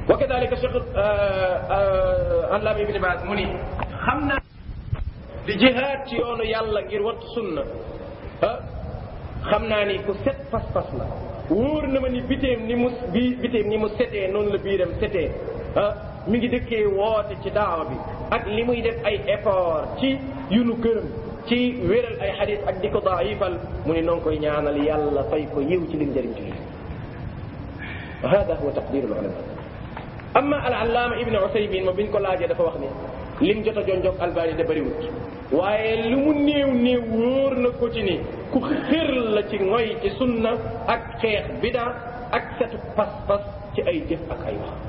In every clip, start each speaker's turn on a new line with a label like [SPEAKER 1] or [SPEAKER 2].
[SPEAKER 1] wa kadalika cheikh allaama ibni baas mu ni xam naa di jihaad ci yoonu yàlla ngir wattu sunna ah xam naa ni ku set pas-pas la wóor na ma ni biteem ni mu bi biteem ni mu setee noonu la biiram setee ah mi ngi dëkkee woote ci daawa bi ak li muy def ay effort ci yu nu gërëm ci wéral ay xadis ak di ko daifal mu ni noonu koy ñaanal yàlla fay ko yiw ci lim jëriñ ci hada huwa taqdiru ulama amma al allaama ibni usaymin moom biñ ko laajee dafa wax ni lim jot a jonjog albani da bëriwut waaye lu mu néew néew wóor na ko ci ni ku xër la ci ngoy ci sunna ak xeex bida ak setu pas-pas ci ay jëf ak ay wax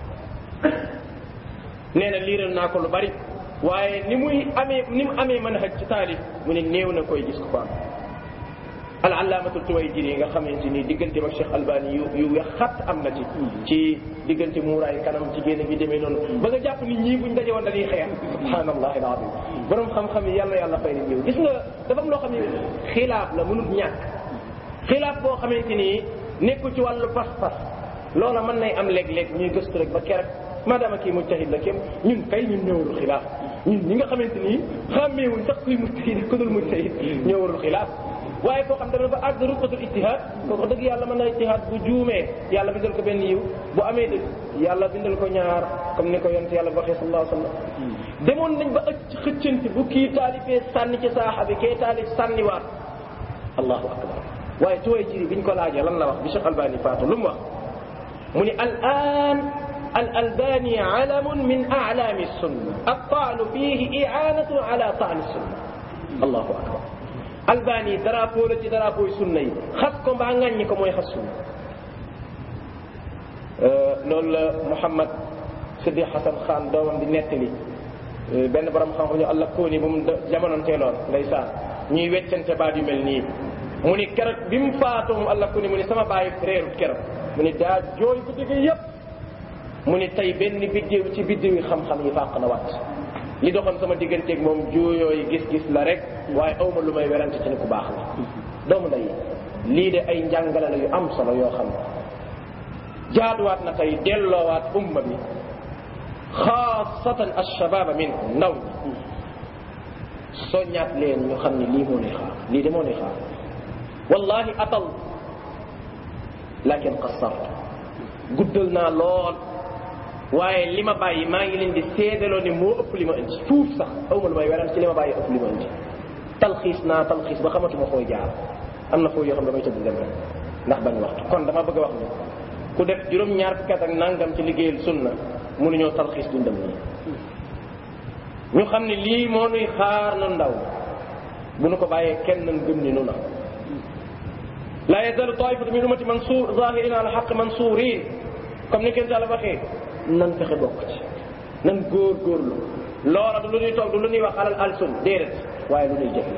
[SPEAKER 1] nee na liiral naa ko lu bari waaye ni muy amee ni mu amee manhaj ci taalif mu ne néew na koy gis ko ko am al allaamatul tuwayjiri nga xamante ni diggante ak Cheikh Albani yu yu xat am na ci ci diggante muuraay kanam ci génn bi demee noonu ba nga jàpp ni ñii buñ daje woon dañuy xeex subhanallah alazim borom xam-xam yi yàlla yàlla fay leen yow gis nga dafa am loo xam ne xilaaf la mënut ñàkk xilaaf boo xamante ni nekkul ci wàllu pas-pas loola mën nay am léeg-léeg ñuy gëstu rek ba keroog maadaama kii mujtahid la kem ñun kay ñun ñëwarul xilaaf ñun ñi nga xamante ni xàmmeewuñ sax kuy mujtahid ku dul mujtahid ñëwarul xilaaf waaye koo xam dafa àgg rutbatul ijtihaad kooku dëgg yàlla mën na ijtihaad bu juumee yàlla bindal ko benn yiw bu amee dëgg yàlla bindal ko ñaar comme ni ko yonent yàlla waxee sallallahu alayhi wa sallam demoon nañ ba ëcc xëccanti bu kii taalifee sànni ci saaxa bi kee taalif sànniwaat allahu akbar waaye tuway jiri biñ ko laajee lan la wax bi Cheikh Albani faatu lu mu wax mu ni al an al albani alamun min a'lami sunna attaalu fihi i'anatun ala taani sunna allahu akbar albani drapeau la ci drapeau yi sunna yi xas ko mbaa ŋàññi ko mooy xas sunna loolu la Mouhamad Sidi Hassan Khan doomam di nettali benn borom xam-xam ñu àlla kóoni bu mu jamononteeloon ndeysaan ñuy weccante baat yu mel nii mu ni keroog bi mu faatoo mu àlla kóoni mu ni sama bàyyi réerut keroog mu ni daa jooy bu dëgg yépp mu ni tey benn biddéew ci biddéew yi xam-xam yi fàq na wat li doxoon sama digganteeg moom juuyoo yi gis-gis la rek waaye awma lu may werante ci ni ku baax la doomu nday lii de ay njàngale la yu am solo yoo xam ne jaaduwaat na tey delloowaat umma bi xaasatan alshababa minhum ndaw ñi soññaat leen ñu xam ne lii moo nuy xaar lii de moo nuy xaar wallahi atal lakin qassart guddal naa lool waaye li ma bàyyi maa ngi leen di seedaloo ni moo ëpp li ma indi fuuf sax aw ma lu may weran ci li ma bàyyi ëpp li ma indi talxiis naa talxiis ba xamatuma fooy jaar am na foo yoo xam damay tëdd dem rek ndax bañ waxtu kon dama bëgg a wax ni ku def juróom-ñaar fukki at ak nangam ci liggéeyal sunna mënuñoo talxiis dundam nii ñu xam ne lii moo nuy xaar na ndaw bu nu ko bàyyee kenn nan gëm ni nu na la yazalu taifatu min ummati mansur zahirin ala xaq mansurin comme ni kenn taala waxee nan fexe bokk ci nan góor góorlu loola du lu ñuy toog du lu ñuy wax alal alsun déedéet waaye lu ñuy jëfe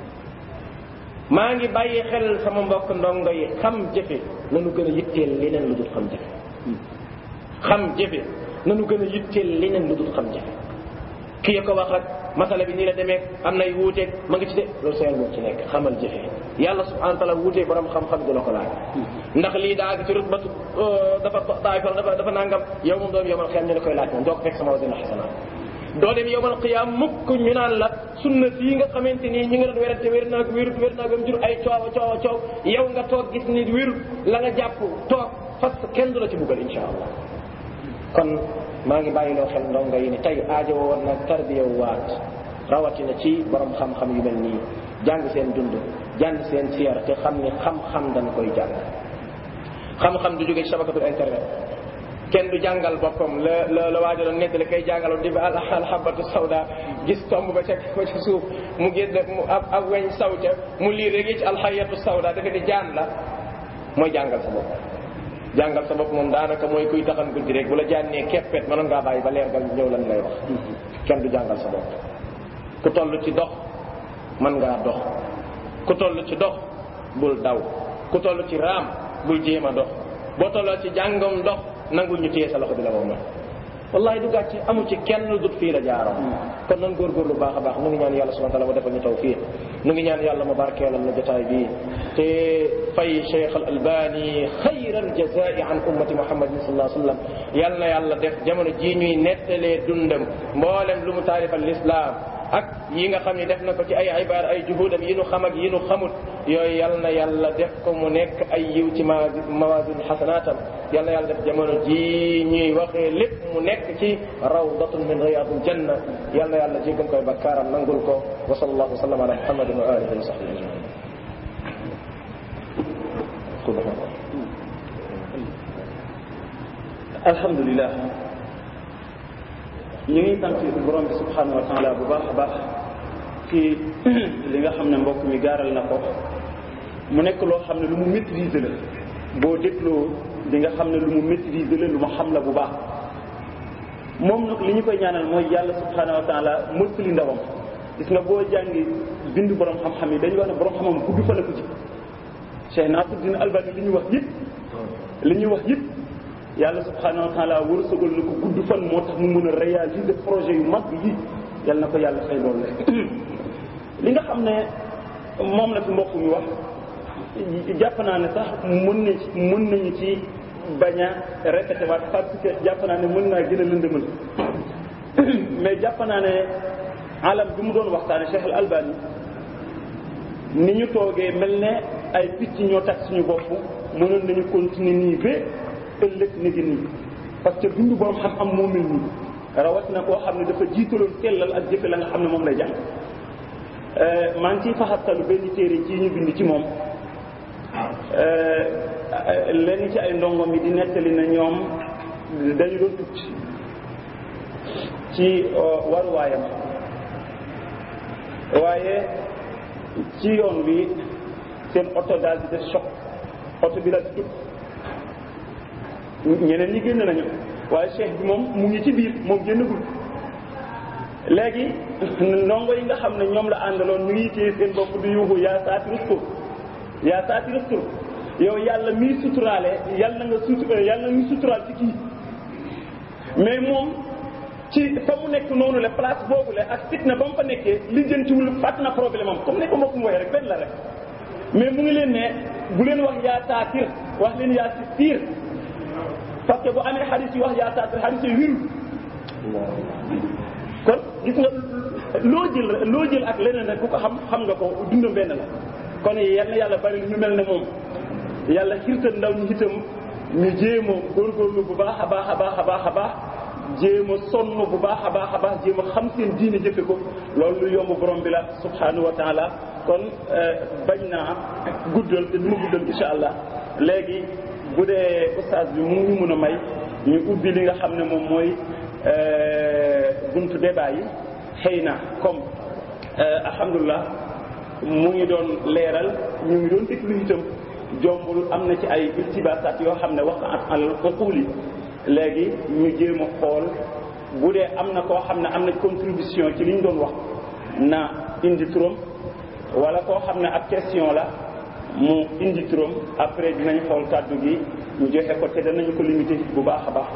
[SPEAKER 1] maa ngi bàyyi xel sama mbokk ndongo yi xam jëfe nanu gën a yitteel leneen lu dul xam jëfe xam jëfe nanu gën a yitteel leneen lu dul xam jëfe kii ko wax ak masala bi nii la demee am nay wuuteeg ma ngi ci de loolu seen moom ci nekk xamal jëfe yàlla subhanahu wa taala wuutee borom xam-xam du la ko laaj ndax lii daa ci rutbatu dafa daay fa dafa dafa nangam yow moom doom yomal xiyam ñu la koy laaj moom doo ko fekk sama wasila xasanaat doo dem yomal xiyam mukk ñu naan la sunna sii nga xamante nii ñi nga doon werante wér naag wérut wér naag am jur ay coow coow coow yow nga toog gis ni wérut la nga jàpp toog fas kenn du la ci buggal insha allah kon maa ngi bàyyiloo xel ndongo yi ni tey aajo woon na tarbiya waat rawatina ci borom xam-xam yu mel nii jàng seen dund jàng seen siyar te xam ni xam-xam dañ koy jàng xam-xam du jóge ci sabakatul internet kenn du jàngal boppam la la la waajo doon nettali kay jàngaloon di ba alhabatu sawda gis tomb ba ca ba ca suuf mu génn mu ab ab weñ saw ca mu lii rek ci alxayatu sawda dafa di jaan la mooy jàngal sa bopp jàngal sa bopp moom daanaka mooy kuy taxan guddi rek bu la jànnee keppet mënoon ngaa bàyyi ba leer gal ñëw lan lay wax kenn du jàngal sa bopp ku toll ci dox mën ngaa dox ku toll ci dox bul daw ku toll ci raam bul jéem a dox boo tolloo ci jàngam dox nangul ñu téye sa loxo bi la moom wallahi du gàcce amu ci kenn lu dut fii la jaaroon kon nan góorgóorlu baax a baax nu ngi ñaan yàlla subhanahu wa taala mu defal ñu tawfiq nu ngi ñaan yàlla mu barkeelal na jotaay bii te fay cheikh al albani xayra al jazai an ummati muhammadin sallallahu alayhi wa sallam yal na yàlla def jamono jii ñuy nettalee dundam mboolem lu mu taarifal l'islam ak yi nga xam ne def na ko ci ay ibaar ay juhudam yi nu xam ak yi nu xamut yooyu yal na yàlla def ko mu nekk ay yiw ci ma mawasin xasanaatam yal na yàlla def jamono ji ñuy waxee lépp mu nekk ci rawdatun min riyadil janna yal na yàlla jéggal koy bakkaaram nangul ko wa sallallahu wa sallam ala muhammadin wa alihi wa sahbihi ajmain
[SPEAKER 2] alhamdulilah ñu ngi sant borom bi subhanahu wa taala bu baax a baax ci li nga xam ne mbokk mi gaaral na ko mu nekk loo xam ne lu mu maîtriser la boo dégloo li nga xam ne lu mu maîtriser la lu mu xam la bu baax moom nag li ñu koy ñaanal mooy yàlla subhanahu wa taala mottali ndawam gis nga boo jàngi bind borom xam-xam yi dañuy wax ne borom xam-xam gudd fa la ko ci Cheikh Nasruddin Albani li ñu wax yëpp li ñuy wax yëpp yàlla subhanahu wa taala wërsëgal na ko gudd fan moo tax mu mën a réaliser projet yu mag yi yal na ko yàlla fay loolu la li nga xam ne moom la fi mbokk mi wax jàpp naa ne sax mën na ci mën nañu ci bañ a répété waat parce que jàpp naa ne mën naa gën a lëndëmal mais jàpp naa ne alam bi mu doon waxtaane Cheikh al Albani ni ñu toogee mel ne ay picc ñoo tax suñu bopp mënoon nañu continuer nii ba ëllëg ni gi nii parce que bindu borom xam-xam moo mel nii rawat na koo xam ne dafa jiitaloon sellal ak jëfe la nga xam ne moom lay jàng maa ngi ciy faxastalu benn téere ci ñu bind ci moom lenn ci ay ndongom yi di nettali na ñoom dañu doon tukki ci waruwaayam waaye ci yoon wi seen oto daal di def choc oto bi daal di tukk ñeneen ñi génn nañu waaye cheikh bi moom mu ngi ci biir moom génnagul léegi ndongo yi nga xam ne ñoom la àndaloon ñu ngi téye seen bopp di yuuxu yaa saati rustur yaa saati rustur yow yàlla miy suturaale yàlla nga sut yàlla nga suturaal ci kii mais moom ci fa mu nekk noonu la place boobu la ak fitna ba mu fa nekkee lijjantiwul fàtt na problème am comme ne ko mbokk mu waxee rek benn la rek mais mu ngi leen ne bu leen wax yaa saatir wax leen yaa sistiir parce que bu amee xadis yi wax yaa saatir xadis yi wirul kon gis nga loo jël loo jël ak leneen rek ku ko xam xam nga ko dundam benn la kon yal na yàlla bari ñu mel ne moom yàlla xirtal ndaw ñi itam ñu jéem a góorgóorlu bu baax a baax a baax a baax a baax jéem a sonn bu baax a baax a baax jéem a xam seen diine jëfe ko loolu lu yomb borom bi la subhanahu wa taala kon bañ naa guddal te du ma guddal insha allah léegi bu dee ustaas bi mu ñu mën a may ñu ubbi li nga xam ne moom mooy buntu débat yi xëy na comme alhamdulilah mu ngi doon leeral ñu ngi doon déglu itam jombul am na ci ay iltibasaat yoo xam ne wax al uquli léegi ñu jéem a xool bu dee am na koo xam ne am na contribution ci li ñu doon wax na indi turam wala koo xam ne ab question la mu indi turam après dinañ xool kàddu gi ñu joxe ko te danañu ko limité bu baax a baax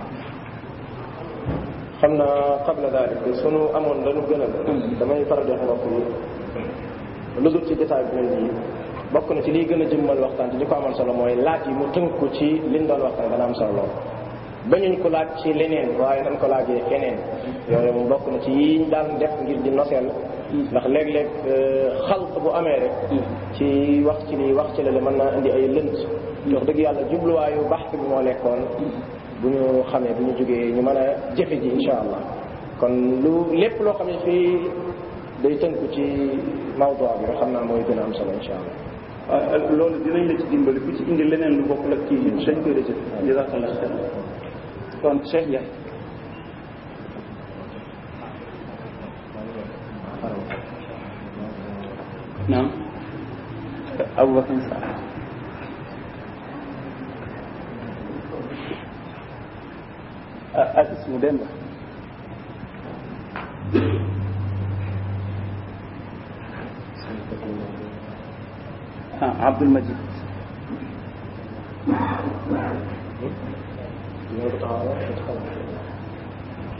[SPEAKER 1] xam naa qabla dalik sunu amoon dañu gën a damay faral di wax mbokk yi lu dul ci jotaay bi mel nii bokk na ci liy gën a jëmmal waxtaan te di ko amal solo mooy laaj yi mu tënku ci liñ doon waxtaan dana am solo lool bañuñ ko laaj ci leneen waaye dañ ko laajee keneen yooyu moom bokk na ci yiñ daan def ngir di noseel ndax léeg-léeg xalt bu amee rek ci wax ci lii wax ci la mën naa indi ay lënt wax dëgg yàlla jubluwaayu baxte bi moo nekkoon bu ñu xamee bu ñu jógee ñu mën a jëfe ji insha allah kon lu lépp loo xam ne fii day tënku ci mawdu bi nga xam naa mooy gën a am solo insha allah
[SPEAKER 2] loolu dinañ la ci dimbali ku ci indi leneen lu bokkul ak kii dañ koy rejeté jazakallah xeer kon Cheikh Ndiaye naam Aboubacar Sarr ak ismu Demba ah Abdoul Majid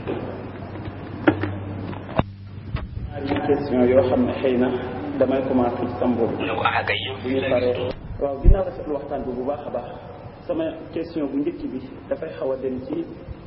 [SPEAKER 2] ñaari question yoo xam ne xëy na damay commencé ci sam boobu bu ñu paree waaw ginnaaw rafetlu waxtaan bi bu baax a baax sama question bu njëkk bi dafay xaw a dem ci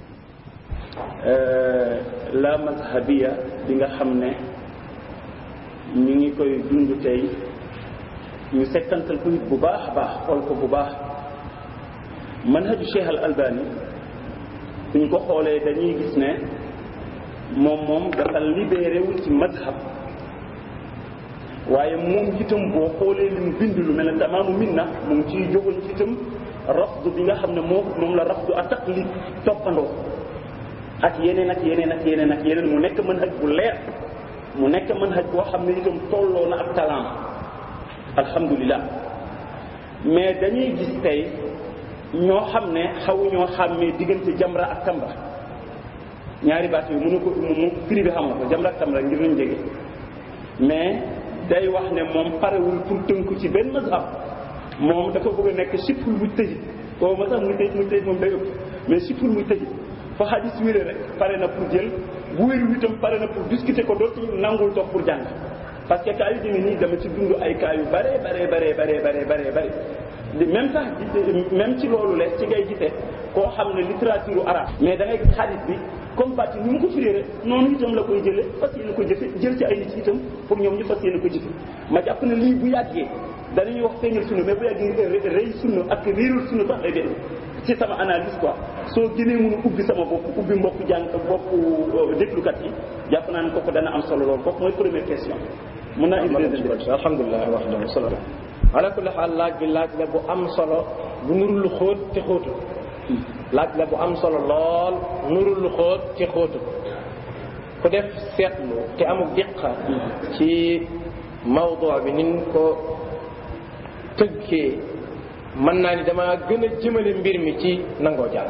[SPEAKER 2] la mazhabiya bi nga xam ne ñu ngi koy dund tey ñu settantal ko it bu baax a baax xool ko bu baax manhaju Cheikh al Albani suñ ko xoolee dañuy gis ne moom moom dafa libéré wul ci mazhab waaye moom itam boo xoolee li mu bind lu mel ne tamaamu minna mu ngi ciy jógoon ci itam rafdu bi nga xam ne moo moom la rafdu a taqlid toppandoo ak yeneen ak yeneen ak yeneen ak yeneen mu nekk manhaj bu leer mu nekk manhaj boo xam ne itam tolloo na ak talaam alhamdulilah mais dañuy gis tey ñoo xam ne xawuñoo xàmmee diggante jamra ak tamra ñaari baat yi mënu ko mu firi bi xamoo ko jamra ak tamra ngir ñu jege mais day wax ne moom parewul pour tënku ci benn mazhab moom dafa bëgg a nekk sipul muy tëjit boobu ma sax muy tëjit muy tëjit moom day ëpp mais sipul muy tëjit fa xadis wéré rek pare na pour jël bu wéru itam pare na pour discuter ko dootu nangul toog pour jàng parce que cas yu demee nii dama ci dund ay cas yu bare bare bare bare bare bare bare même sax même ci loolu le ci ngay gisee koo xam ne littérature arabe mais da ngay gis xadis bi comme parti ni mu ko firée rek noonu itam la koy jëlee fas yéene ko jëfe jël ci ay nit itam pour ñoom ñu fas yéene ko jëfe ma jàpp ne lii bu yàggee danañuy wax feeñal sunna mais bu yàggee rëy sunna ak réerul sunna sax lay def ci sama analyse quoi soo gënee mun a ubbi sama bopp ubbi mbokk jàng bopp déglukat yi jàpp naa ne kooku dana am solo lool kooku mooy première question mun naa indi deuxième question
[SPEAKER 1] alhamdulilah wax dëgg solo ala kulli xaal laaj bi laaj la bu am solo bu nurul lu xóot te xóotu laaj la bu am solo lool nurul lu xóot te xóotu ku def seetlu te amul diqa ci mawdu bi nin ko tëggee mën naa ni dama gën a jëmale mbir mi ci nangoo jàng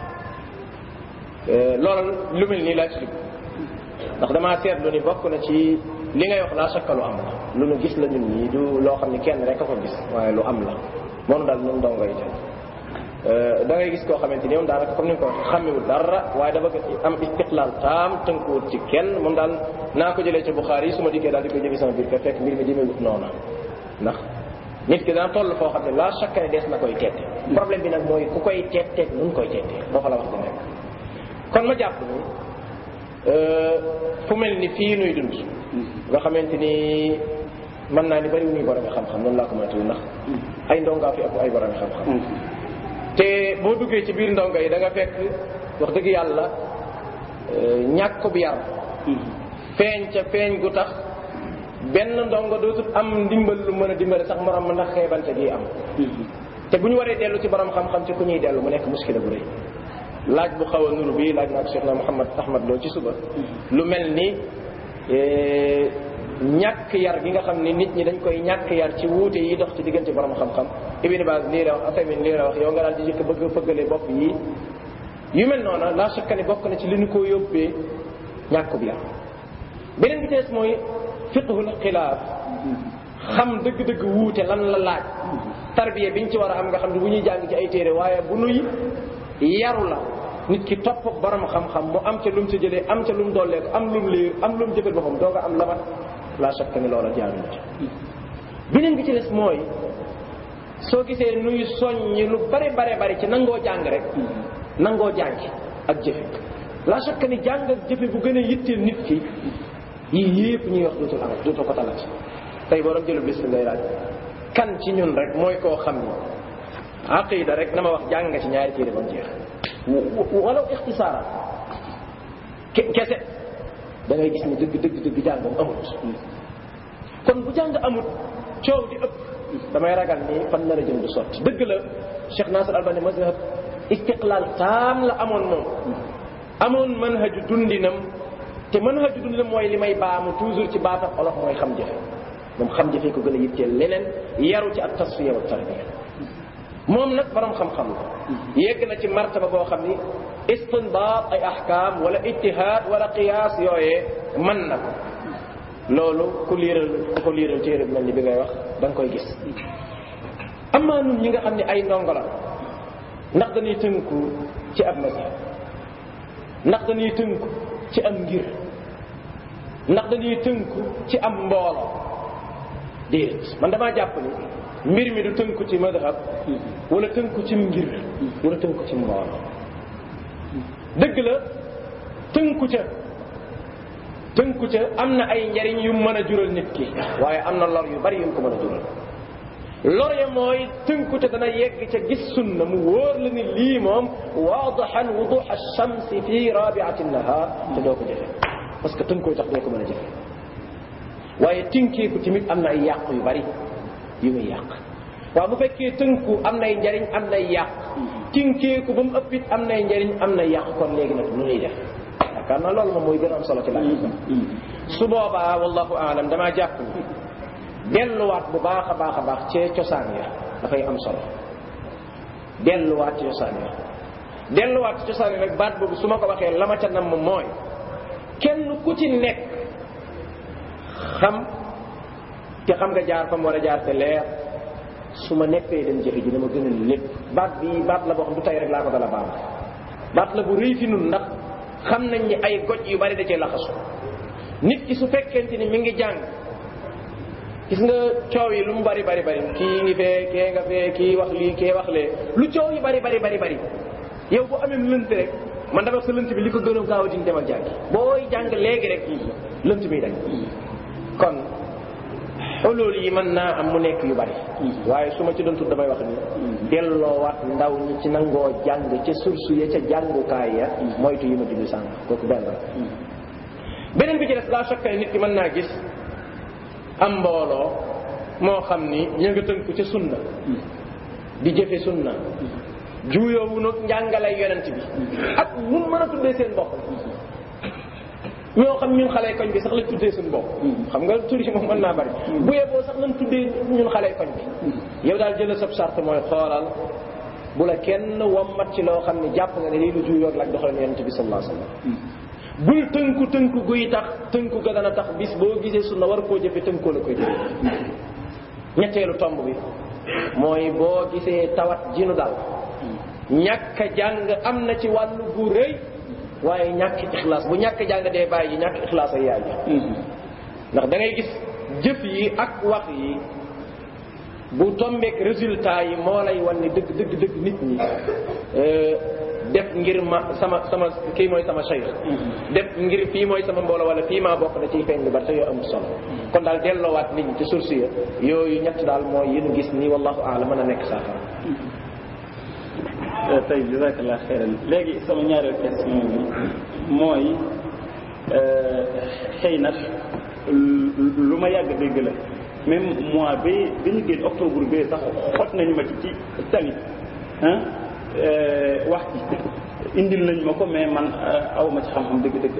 [SPEAKER 1] loolu lu mel nii laa ci dugg ndax damaa seetlu ni bokk na ci li ngay wax laa sakka lu am la lu nu gis la ñun ñii du loo xam ni kenn rek a ko gis waaye lu am la moom daal ñun dongo yi tey da ngay gis koo xamante ni moom daanaka comme ni nga ko waxee xamewul dara waaye dafa am istiqlaal taam tënkuwut ci kenn moom daal naa ko jëlee ci Buxaari yi su ma dikkee daal di koy jëmi sama biir kër fekk mbir mi demewut noona ndax nit ki dana toll foo xam ne laa chaque ne des na koy teete problème bi nag mooy ku koy teet teet nu koy teetee foofa la wax di nekk kon ma jàpp ni fu mel ni fii nuy dund nga xamante ni mën naa ni bari wuñuy borom xam-xam noonu laa ko mën a tudd ndax ay ndongaa fi ëpp ay borom xam-xam te boo duggee ci biir ndongo yi da nga fekk wax dëgg yàlla ñàkk bi yar feeñ ca feeñ gu tax benn ndongo dootul am ndimbal lu mën a dimbale sax morom ma ndax xeebante gi am te bu ñu waree dellu ci borom xam-xam ci ku ñuy dellu mu nekk muskila bu rëy laaj bu xaw a nuru bi laaj naa ko Cheikh na Mouhamad Ahmad Lo ci suba lu mel ni ñàkk yar gi nga xam ni nit ñi dañ koy ñàkk yar ci wuute yi dox ci diggante borom xam-xam Ibn Baz lii la wax Asamin lii la wax yow nga daal di jëkk bëgg fëggale bopp yi yu mel noona la chaque ni bokk na ci li ñu ko yóbbee ñàkk bi yar beneen bi tees mooy fiqhul xilaaf xam dëgg-dëgg wuute lan la laaj tarbiya biñ ci war a am nga xam ne bu ñuy jàng ci ay téere waaye bu nuy yaru la nit ki topp borom xam-xam mu am ca lum ci jëlee am ca lum dollee ko am lum liir am lum jëfal boppam doo nga am labat la chaque ni loola jaaruñu ci beneen bi ci des mooy soo gisee nuy soññi lu bare bare bare ci nangoo jàng rek nangoo jàngi ak jëfe la chaque ni jàng ak jëfe bu gën a yitteel nit ki yii yépp ñuy wax dootul am dootul ko talati tey borom jëlul bis ngay laaj kan ci ñun rek mooy koo xam ni aqida rek na ma wax jàng nga ci ñaari téere ba mu jeex walaw ixtisaara kese da ngay gis ni dëgg dëgg dëgg jàngam amut kon bu jàng amut coow di ëpp damay ragal ni fan nar a jëm du sotti dëgg la Cheikh Nasir Albani mazhab istiqlaal taam la amoon moom amoon manhaju dundinam te manhaju dundinam mooy li may baamu toujours ci baatam olof mooy xam jëfe moom xam jëfe ko gën a yitteel leneen yaru ci ak tasfiya wa tarbiya moom nag borom xam-xam la yegg na ci martaba boo xam ni istinbaat ay ahkaam wala ijtihaad wala qiyaas yooyee mën na ko loolu ku liiral ku ko liiral téere bi mel ni bi ngay wax da nga koy gis amaa nun ñi nga xam ne ay ndongo la ndax dañuy tënku ci ab mazhab ndax dañuy tënku ci am ngir ndax dañuy tënku ci am mbooloo déedéet man damaa jàpp ni mbir mi du tënku ci madhab wala tënku ci ngir wala tënku ci mbooloo dëgg la tënku ca tënku ca am na ay njariñ yu mën a jural nit ki waaye am na lor yu bari yu ko mën a jural lor ya mooy tënku ca dana yegg ca gis sunna mu wóor la ni lii moom waadaxan wuduxa shamsi fi rabiati nahar te doo ko jëfe parce que tënkoo tax doo ko mën a jëfe waaye tinkeeku tamit am na ay yàq yu bari yu muy yàq waaw bu fekkee tënku am nay njariñ am nay yàq tinkeeku ba mu ëppit am nay njariñ am nay yàq kon léegi nag nu ñuy def yaakaar naa loolu moom mooy gën a am solo ci laaj su boobaa wallahu aalam damaa jàpp ni delluwaat bu baax a baax a baax cee cosaan ya dafay am solo delluwaat ci cosaan ya delluwaat ci cosaan ya nag baat boobu su ma ko waxee la ma ca nam mooy kenn ku ci nekk xam te xam nga jaar fa mu war a jaar te leer su ma nekkee dem jëfe ji dama gënal lépp baat bi baat la boo xam du tey rek laa ko dala baax baat la bu rëy fi nun ndax xam nañ ni ay goj yu bari da cee laxasu nit ki su fekkente ni mi ngi jàng gis nga coow yi lu mu bari bari bari kii ngi fee kee nga fee kii wax lii kee wax lee lu coow yi bari bari bari bari yow boo amee lënt rek man dama sa lënt bi li ko gën a gaaw a diñ demal jàngi booy jàng léegi rek lënt bi dañ kon xulul yi mën naa am mu nekk yu bari waaye su ma ci doon tudd damay wax ni delloowaat ndaw ñi ci nangoo jàng ca source ya ca jàngukaay ya moytu yi ma dindi sànq kooku benn la beneen bi ci des la chaque nit ki mën naa gis am mbooloo moo xam ni ña nga tënku ca sunna di jëfe sunna juuyoowu nag njàngalay yonent bi ak mun mën a tuddee seen bopp ñoo xam ñun xale koñ bi sax lañ tuddee suñu bopp xam nga tur yi moom mën naa bari bu yeboo sax nañ tuddee ñun xale koñ bi yow daal jëlal sab charte mooy xoolal bu la kenn wommat ci loo xam ne jàpp nga ne lii lu juuyoog lak doxalin yonent bi sallallahu alayhi wasallam bul tënku tënku guy tax tënku ga dana tax bis boo gisee sunna war koo jëfe tënkoo la koy jëfe ñetteelu tomb bi mooy boo gisee tawat jinu dal ñàkk a jàng am na ci wàllu bu rëy waaye ñàkk ixlaas bu ñàkk jàng dee bàyyi ji ñàkk ixlaas ay yaay ji ndax da ngay gis jëf yi ak wax yi bu tombeek résultat yi moo lay wan ni dëgg dëgg dëgg nit ñi def ngir ma sama sama kii mooy sama cheikh def ngir fii mooy sama mbooloo wala fii maa bokk da ciy feeñ lu bari te yoo amul solo kon daal delloowaat nit ñi ci source ya yooyu ñett daal mooy yéen gis ni wallahu aalam mën a nekk saafara
[SPEAKER 2] tey jazakallah xeyran léegi sama ñaareel question bi mooy xëy na lu ma yàgg dégg la même mois bi bi ñu génn octobre bi sax xot nañu ma ci ci tamit ah wax ci indil nañ ma ko mais man aw ma ci xam-xam dëgg-dëgg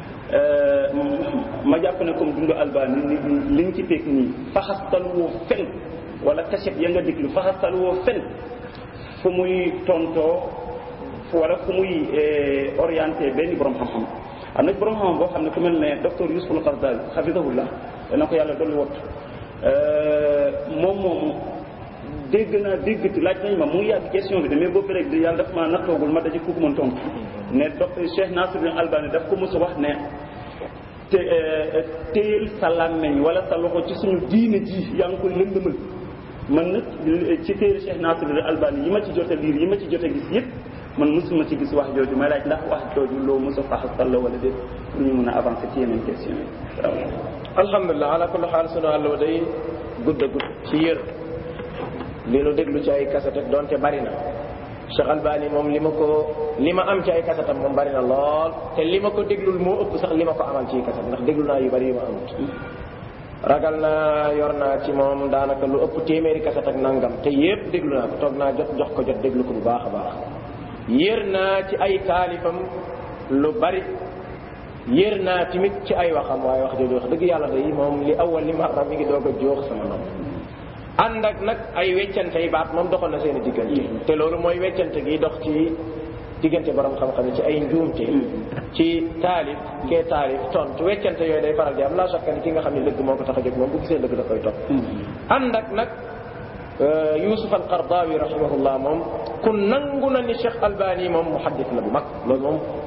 [SPEAKER 2] ma jàpp ne comme dundu albani ni li nga ci teg nii faxastal woo fen wala cachet ya nga déglu faxastal woo fen fu muy tontoo wala fu muy orienté benn borom xam-xam am na borom xam-xam boo xam ne ku mel ne docteur Youssouf al-Qaradawi hafidahullah dana ko yàlla dolli wott moom moomu dégg naa déggati laaj nañ ma mu ngi yàgg question bi de mais boobu rek yàlla daf maa nattoogul ma daje ku ko mën tontu ne docteur Cheikh Nasiruddin Albani daf ko mos a wax ne te téyel sa làmmeñ wala sa loxo ci suñu diine ji yaa ngi koy lëndëmal man nag ci téere Cheikh Nasiruddin Albani yi ma ci jot a liir yi ma ci jot a gis yëpp man mosuma ci gis wax jooju may laaj ndax wax jooju loo mos a faxasal la wala déet pour ñu mën a avancer ci yeneen question yi
[SPEAKER 1] alhamdulilah ala kulli xaal sunu àll day gudd a gudd ci yër li nu déglu ci ay kaset donte bari na Cheikh Albani moom li ma ko li ma am ci ay kasetam moom bari na lool te li ma ko déglul moo ëpp sax li ma ko amal ci kaset ndax déglu naa yu bari yu ma amut ragal naa yor naa ci moom daanaka lu ëpp téeméeri kaset ak nangam te yépp déglu naa ko toog naa jot jox ko jot déglu ko bu baax a baax yër naa ci ay taalifam lu bari yër naa tamit ci ay waxam waaye wax jooju wax dëgg yàlla day moom li awal li ma mi ngi doog a joox sama nopp ànd ak nag ay weccante yi baat moom doxal na seen i diggante te loolu mooy weccante gi dox ci diggante borom xam-xam yi ci ay njuumte ci taalif kee taalif tontu weccante yooyu day faral di am la chaque ni ki nga xam ne dëgg moo ko tax a jóg moom bu gisee dëgg da koy topp ànd ak nag Yusuf al-Qardawi rahimahullah moom ku nangu na ni Cheikh Albani moom muhaddis la bu mag loolu moom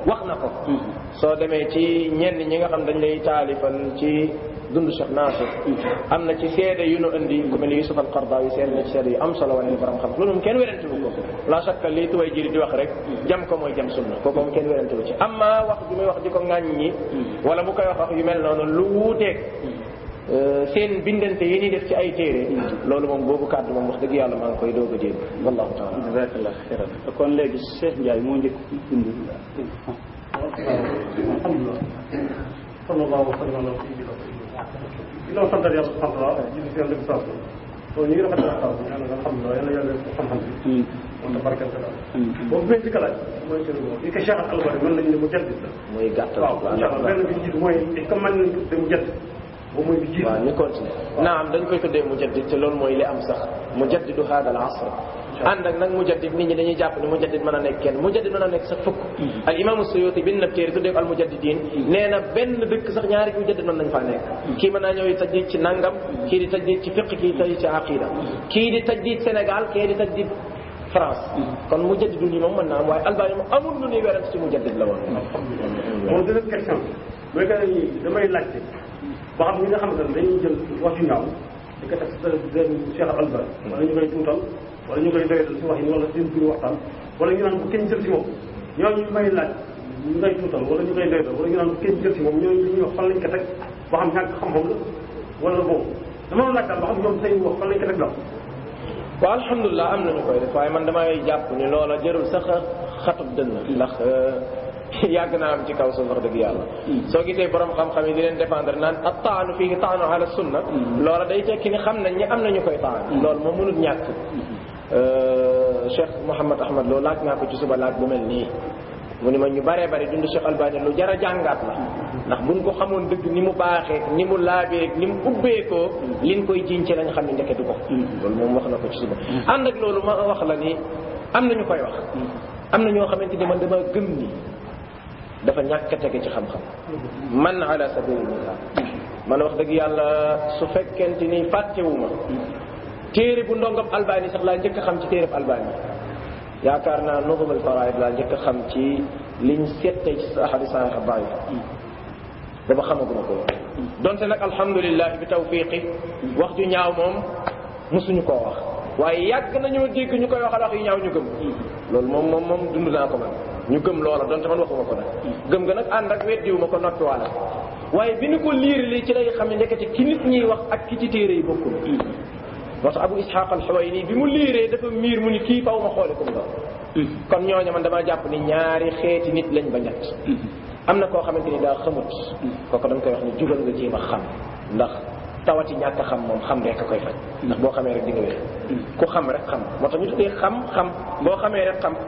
[SPEAKER 1] wax na ko soo demee ci ñenn ñi nga xam dañ lay taalifal ci dund Cheikh Nasir am na ci seede yu nu indi ku mel ni Yusuf al-Qardawi seede na ci seede yu am solo wane borom xam loolu moom kenn werante wu ko la chaque lii tuway jiri di wax rek jam ko mooy jam sunna kooku moom kenn werante wu ci amma wax bi muy wax di ko ŋàññ ñi wala bu koy wax wax yu mel noonu lu wuuteeg seen bindante yi ñuy def ci ay téere loolu moom boobu kàddu moom wax dëgg yàlla maa ngi koy doog a dégg wallahu taala
[SPEAKER 2] jazakallah xeyran kon léegi Cheikh Ndiaye moo njëkk bind
[SPEAKER 3] alhamdulilah sallallahu wa sallam ala sayyidina ginnaaw sant yàlla subhanahu wa taala julli si yàlla bi sant so ñu ngi rafetlu waxtaan bi yàlla alhamdulilah yàlla yàlla def xam-xam bi moom ta barkeel ko daal boobu benn ci kalaaj mooy seen li ko Cheikh al Albani mën nañu ne mu jaddit la
[SPEAKER 1] muy gàttal
[SPEAKER 3] waaw incha allah benn bi jiitu mooy comme man nañu tudde mu jaddit boobu mooy bi jiitu
[SPEAKER 1] waaw ñu continuer naam dañ koy tuddee mujaddid te loolu mooy li am sax mujaddidu hada al asr ànd ak nag mujaddid nit ñi dañuy jàpp ni mujaddid mën a nekk kenn mujaddid mën a nekk sax fukk al imaamu suyuti bind na téere tuddee ko al mujaddidin nee na benn dëkk sax ñaari mujaddid mën nañ faa nekk kii mën naa ñëw tajdid ci nangam kii di tajdid ci fiq kii tajdid ci aqida kii di tajdid Sénégal kii di tajdid France kon mujaddidu nii moom mën naa am waaye albani moom amul lu ñuy werante ci mujaddid la woon
[SPEAKER 3] moom deuxième question mooy que ni damay laajte ba xam ñi nga xamante ne dañuy jël wax yu ñaaw di ko teg sa den Cheikh al Albani wala ñu koy tuutal wala ñu koy doyatal si wax yi wala seen biir waxtaan wala ñu naan bu kenn jël si moom ñooñu may laaj ñu ngay tuutal wala ñu koy doyatal wala ñu naan bu kenn jël si moom ñooñu li ñuy wax fan lañ ko teg ba xam ñàkk xam-xam la wala bon dama doon laaj daal ba xam ñoom seen wax fan lañ ko teg la
[SPEAKER 1] waaw alhamdulilah am nañu koy def waaye man damay jàpp ni loola jërul sax xatub dënn ndax yàgg naa am ci kaw suuf wax dëgg yàlla soo gisee borom xam-xam yi di leen défendre naan ak taanu fii taanu ala sunna loola day tekki ni xam nañ ñi am nañu koy taan loolu moom mënul ñàkk Cheikh Mouhamad Ahmad loolu laaj naa ko ci suba laaj bu mel nii mu ni ma ñu baree bari dund Cheikh Albani lu jar a jàngaat la ndax buñ ko xamoon dëgg ni mu baaxee ni mu laabee ni mu ubbeekoo liñ koy jiñ ci lañ xam ne ndeke du ko loolu moom wax na ko ci suba ànd ak loolu ma wax la ni am na ñu koy wax am na ñoo xamante ni man dama gëm ni dafa ñàkk a tege ci xam-xam man ala sabili misal man wax dëgg yàlla su fekkente ni fàttewuma téere bu ndongam albani sax laa njëkk a xam ci téereb albani yaakaar naa nuzum al faraid laa njëkk a xam ci liñ settee ci ahadi sahih daif booba xamaguma ko woon donte nag alhamdulilah bi tawfiqi wax ju ñaaw moom mosuñu koo wax waaye yàgg nañoo dégg ñu koy waxal wax yu ñaaw ñu gëm loolu moom moom moom dund naa ko man ñu gëm loola donte man waxuma ko nag gëm nga nag ànd ak weddiwuma ko noppiwaale waaye bi ñu ko liir li ci lay xam ne nekkati ki nit ñiy wax ak ki ci téere yi bokkul moo tax abu ishaq al-Huwayni bi mu liiree dafa miir mu ni kii faw ma xoole ko mu doon kon ñooñu man damaa jàpp ni ñaari xeeti nit lañ ba ñett am na koo xamante ni daa xamut kooku dañ koy wax ni jugal nga jéem a xam ndax tawati ñàkk a xam moom xam rek a koy faj ndax boo xamee rek di nga wér ku xam rek xam moo tax ñu tuddee xam xam boo xamee rek xam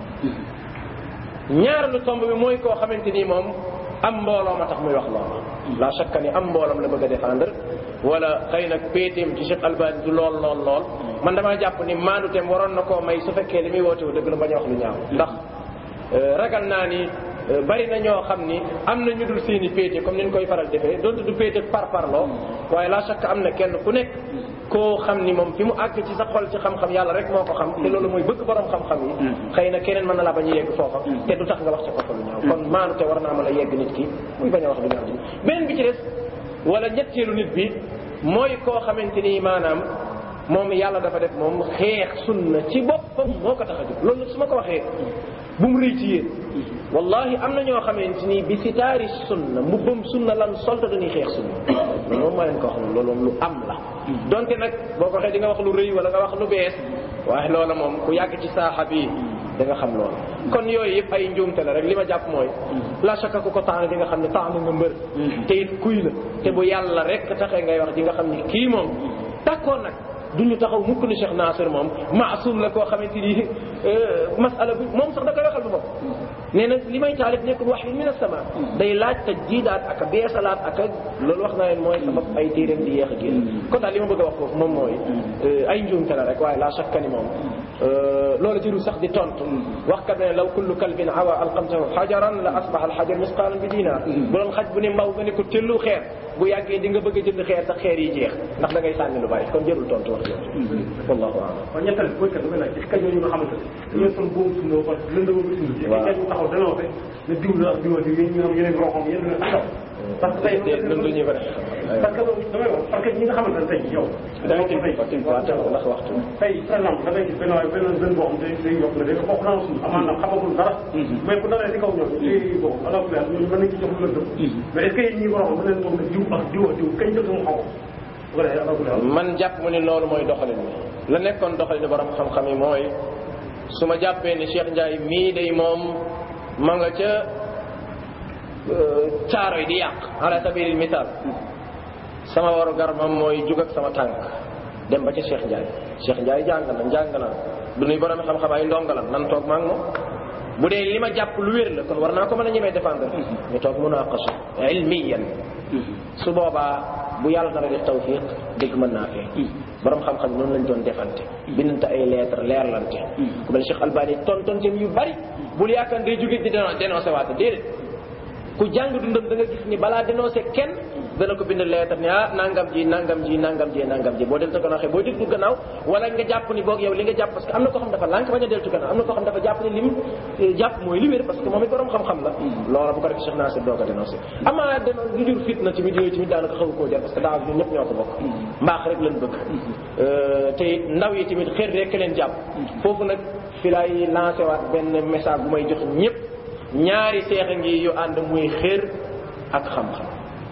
[SPEAKER 1] ñaareelu tomb bi mooy koo xamante ni moom am mbooloo ma tax muy wax loolu la shakka ni am mbooloom la bëgg a défendre wala xëy na péeteem ci Cheikh Albani du lool lool lool man damaa jàpp ni maanduteem waroon na koo may su fekkee li muy woote wu dëgg la bañ a wax lu ñaaw ndax ragal naa ni bari na ñoo xam ni am na ñu dul seeni péete comme ni ñu koy faral defee donte du péete par parloo waaye la shakka am na kenn ku nekk koo xam ni moom fi mu àgg ci sa xol ci xam-xam yàlla rek moo ko xam te loolu mooy bëgg borom xam-xam yi xëy na keneen mën na laa bañ a yegg foofa te du tax nga wax ci kooku lu ñaaw kon maanu te war naa mën a yegg nit ki muy bañ a wax lu ñaaw ji beneen bi ci des wala ñetteelu nit bi mooy koo xamante ni maanaam moom yàlla dafa def moom xeex sunna ci boppam moo ko tax a jóg loolu nag su ma ko waxee bu mu rëy ci yéen wallahi am na ñoo xamante ni bi sitaari sunna mbubbam sunna lan solta dañuy xeex sunna loolu moom maa leen ko wax loolu moom lu am la donte nag boo ko waxee di nga wax lu rëy wala nga wax lu bees waaye loola moom ku yàgg ci saaxa bi da nga xam loolu kon yooyu yëpp ay njuumte la rek li ma jàpp mooy la shakka ku ko tax di nga xam ne tax nga mbër te it kuy la te bu yàlla rek taxee ngay wax di nga xam ni kii moom d'accord nag duñu taxaw mukk ni Cheikh Nasir moom maasum la koo xamante ni masala bi moom sax da koy waxal bu bopp nee na li may taalif nekkul wax yi min as-sama day laaj tajdiidaat ak a beesalaat ak a loolu wax naa leen mooy sabab ay téeréem di yéex a génn kon daal li ma bëgg a wax foofu moom mooy ay njuumte la rek waaye la shakka ni moom loolu jëru sax di tontu wax kat ne law kullu kalbin awa alqamtahu xajaran la asbaxa alxajar misqaalan bi diinaar bu doon xaj bu ne mbaw nga ne ko tellu xeer bu yàggee di nga bëgg a jënd xeer sax xeer yi jeex ndax da ngay sànni lu bari kon jërul tontu wax jooju wallahu a'lam
[SPEAKER 3] waaw ñetteel bi mooy kat damay laaj est-ce que ñooñu nga xamante ne dañoo son boobu suñu ba lëndama ba suñu ñu taxaw danoo fe ne diw la ak diw la diw yéen ñi nga xam yeneen roxam yéen nga xam parce que tey
[SPEAKER 1] nun duñu ko def
[SPEAKER 3] parce que loolu damay wax parce que ñi nga xamante ne tey yow
[SPEAKER 1] da ngay tënk ko tënk ko ndax waxtu
[SPEAKER 3] tey par exemple da ngay gis benn waay benn benn boo xam day day yokk ne day bokk naa suuf amaan na xamagul dara mais bu dalee si kaw ñoom day bon alors que ñooñu mën nañ ci jox lu lëndëm mais est ce que yéen ñi waroon mën leen moom ne diw ak diw ak diw kañ jël sama xaw bu ko defee alors que
[SPEAKER 1] man jàpp mu ni loolu mooy doxalin bi la nekkoon doxalin borom xam-xam yi mooy su ma jàppee ni Cheikh Ndiaye mii day moom ma nga ca caaro yi di yàq ala sabilil misaal sama waru gar moom mooy jug ak sama tànk dem ba ca Cheikh Ndiaye Cheikh Ndiaye jàng na jàng na du nuy borom xam-xam ay ndongalam nan toog maa ngi moom bu dee li ma jàpp lu wér la kon war naa ko mën a ñemee défendre ñu toog munaqasha ilmiyan su boobaa bu yàlla dara def tawfiq dégg mën naa fee borom xam-xam noonu lañ doon defante bindante ay lettre leerlante ku mel Cheikh Albani tontonteem yu bari bul yaakaar day jóge di dénoncé waate déedéet ku jàng dundam da nga gis ni balaa dénoncé kenn dana ko bind lettre ni ah nangam ji nangam ji nangam ji nangam ji boo deltu gannaaw xëy boo déglu gannaaw wala nga jàpp ni boog yow li nga jàpp parce que am na koo xam dafa lànk bañ a deltu gannaaw am na koo xam dafa jàpp ni lim jàpp mooy li wér parce que moom it borom xam-xam la loola bu ko rek Cheikh Nasir doo ko dénoncé amaa déno lu jur fitna tamit yooyu tamit daanaka xaw koo jar parce que daaw ñun ñëpp ñoo ko bokk mbaax rek lañ bëgg te ndaw yi tamit xër rek leen jàpp foofu nag fi laay lancé waat benn message bu may jox ñëpp ñaari seex a ngi yu ànd muy xër ak xam-xam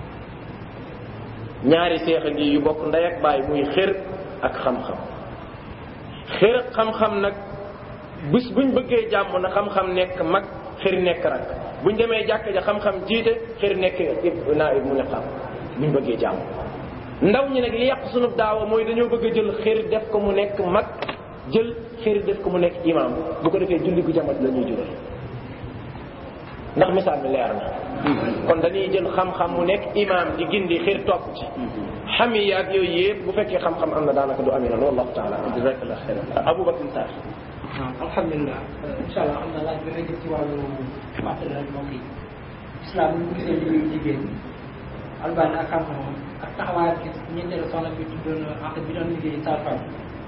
[SPEAKER 1] ñaari seex a ngi yu bokk ndey ak baay muy xër ak xam-xam xër ak xam-xam nag bis buñ bëggee jàmm na xam-xam nekk mag xër nekk rak buñ demee jàkk ja xam-xam jiite xër nekk naa mu ne xam buñ bëggee jàmm ndaw ñi nag li yàq sunu daawa mooy dañoo bëgg a jël xër def ko mu nekk mag jël xër def ko mu nekk imam bu ko defee julli gu jamat la ñuy jural ndax misaal mi leer na kon dañuy jël xam-xam mu nekk imam di gindi xir topp ci xam yi ak yooyu yëpp bu fekkee xam-xam am na daanaka du amee noonu wallahu taala jazakallah xeyran aboubacar sarr
[SPEAKER 4] waaw alhamdulilah incha allah xam naa laaj bi nga jëm ci wàllu fàttali rek mbokk yi islam bu ñu gisee liggéeyu jigéen albani ak xam-xamam ak taxawaay ak ñeenteelu soxna bi tuddoon ak bi doon liggéey saa femme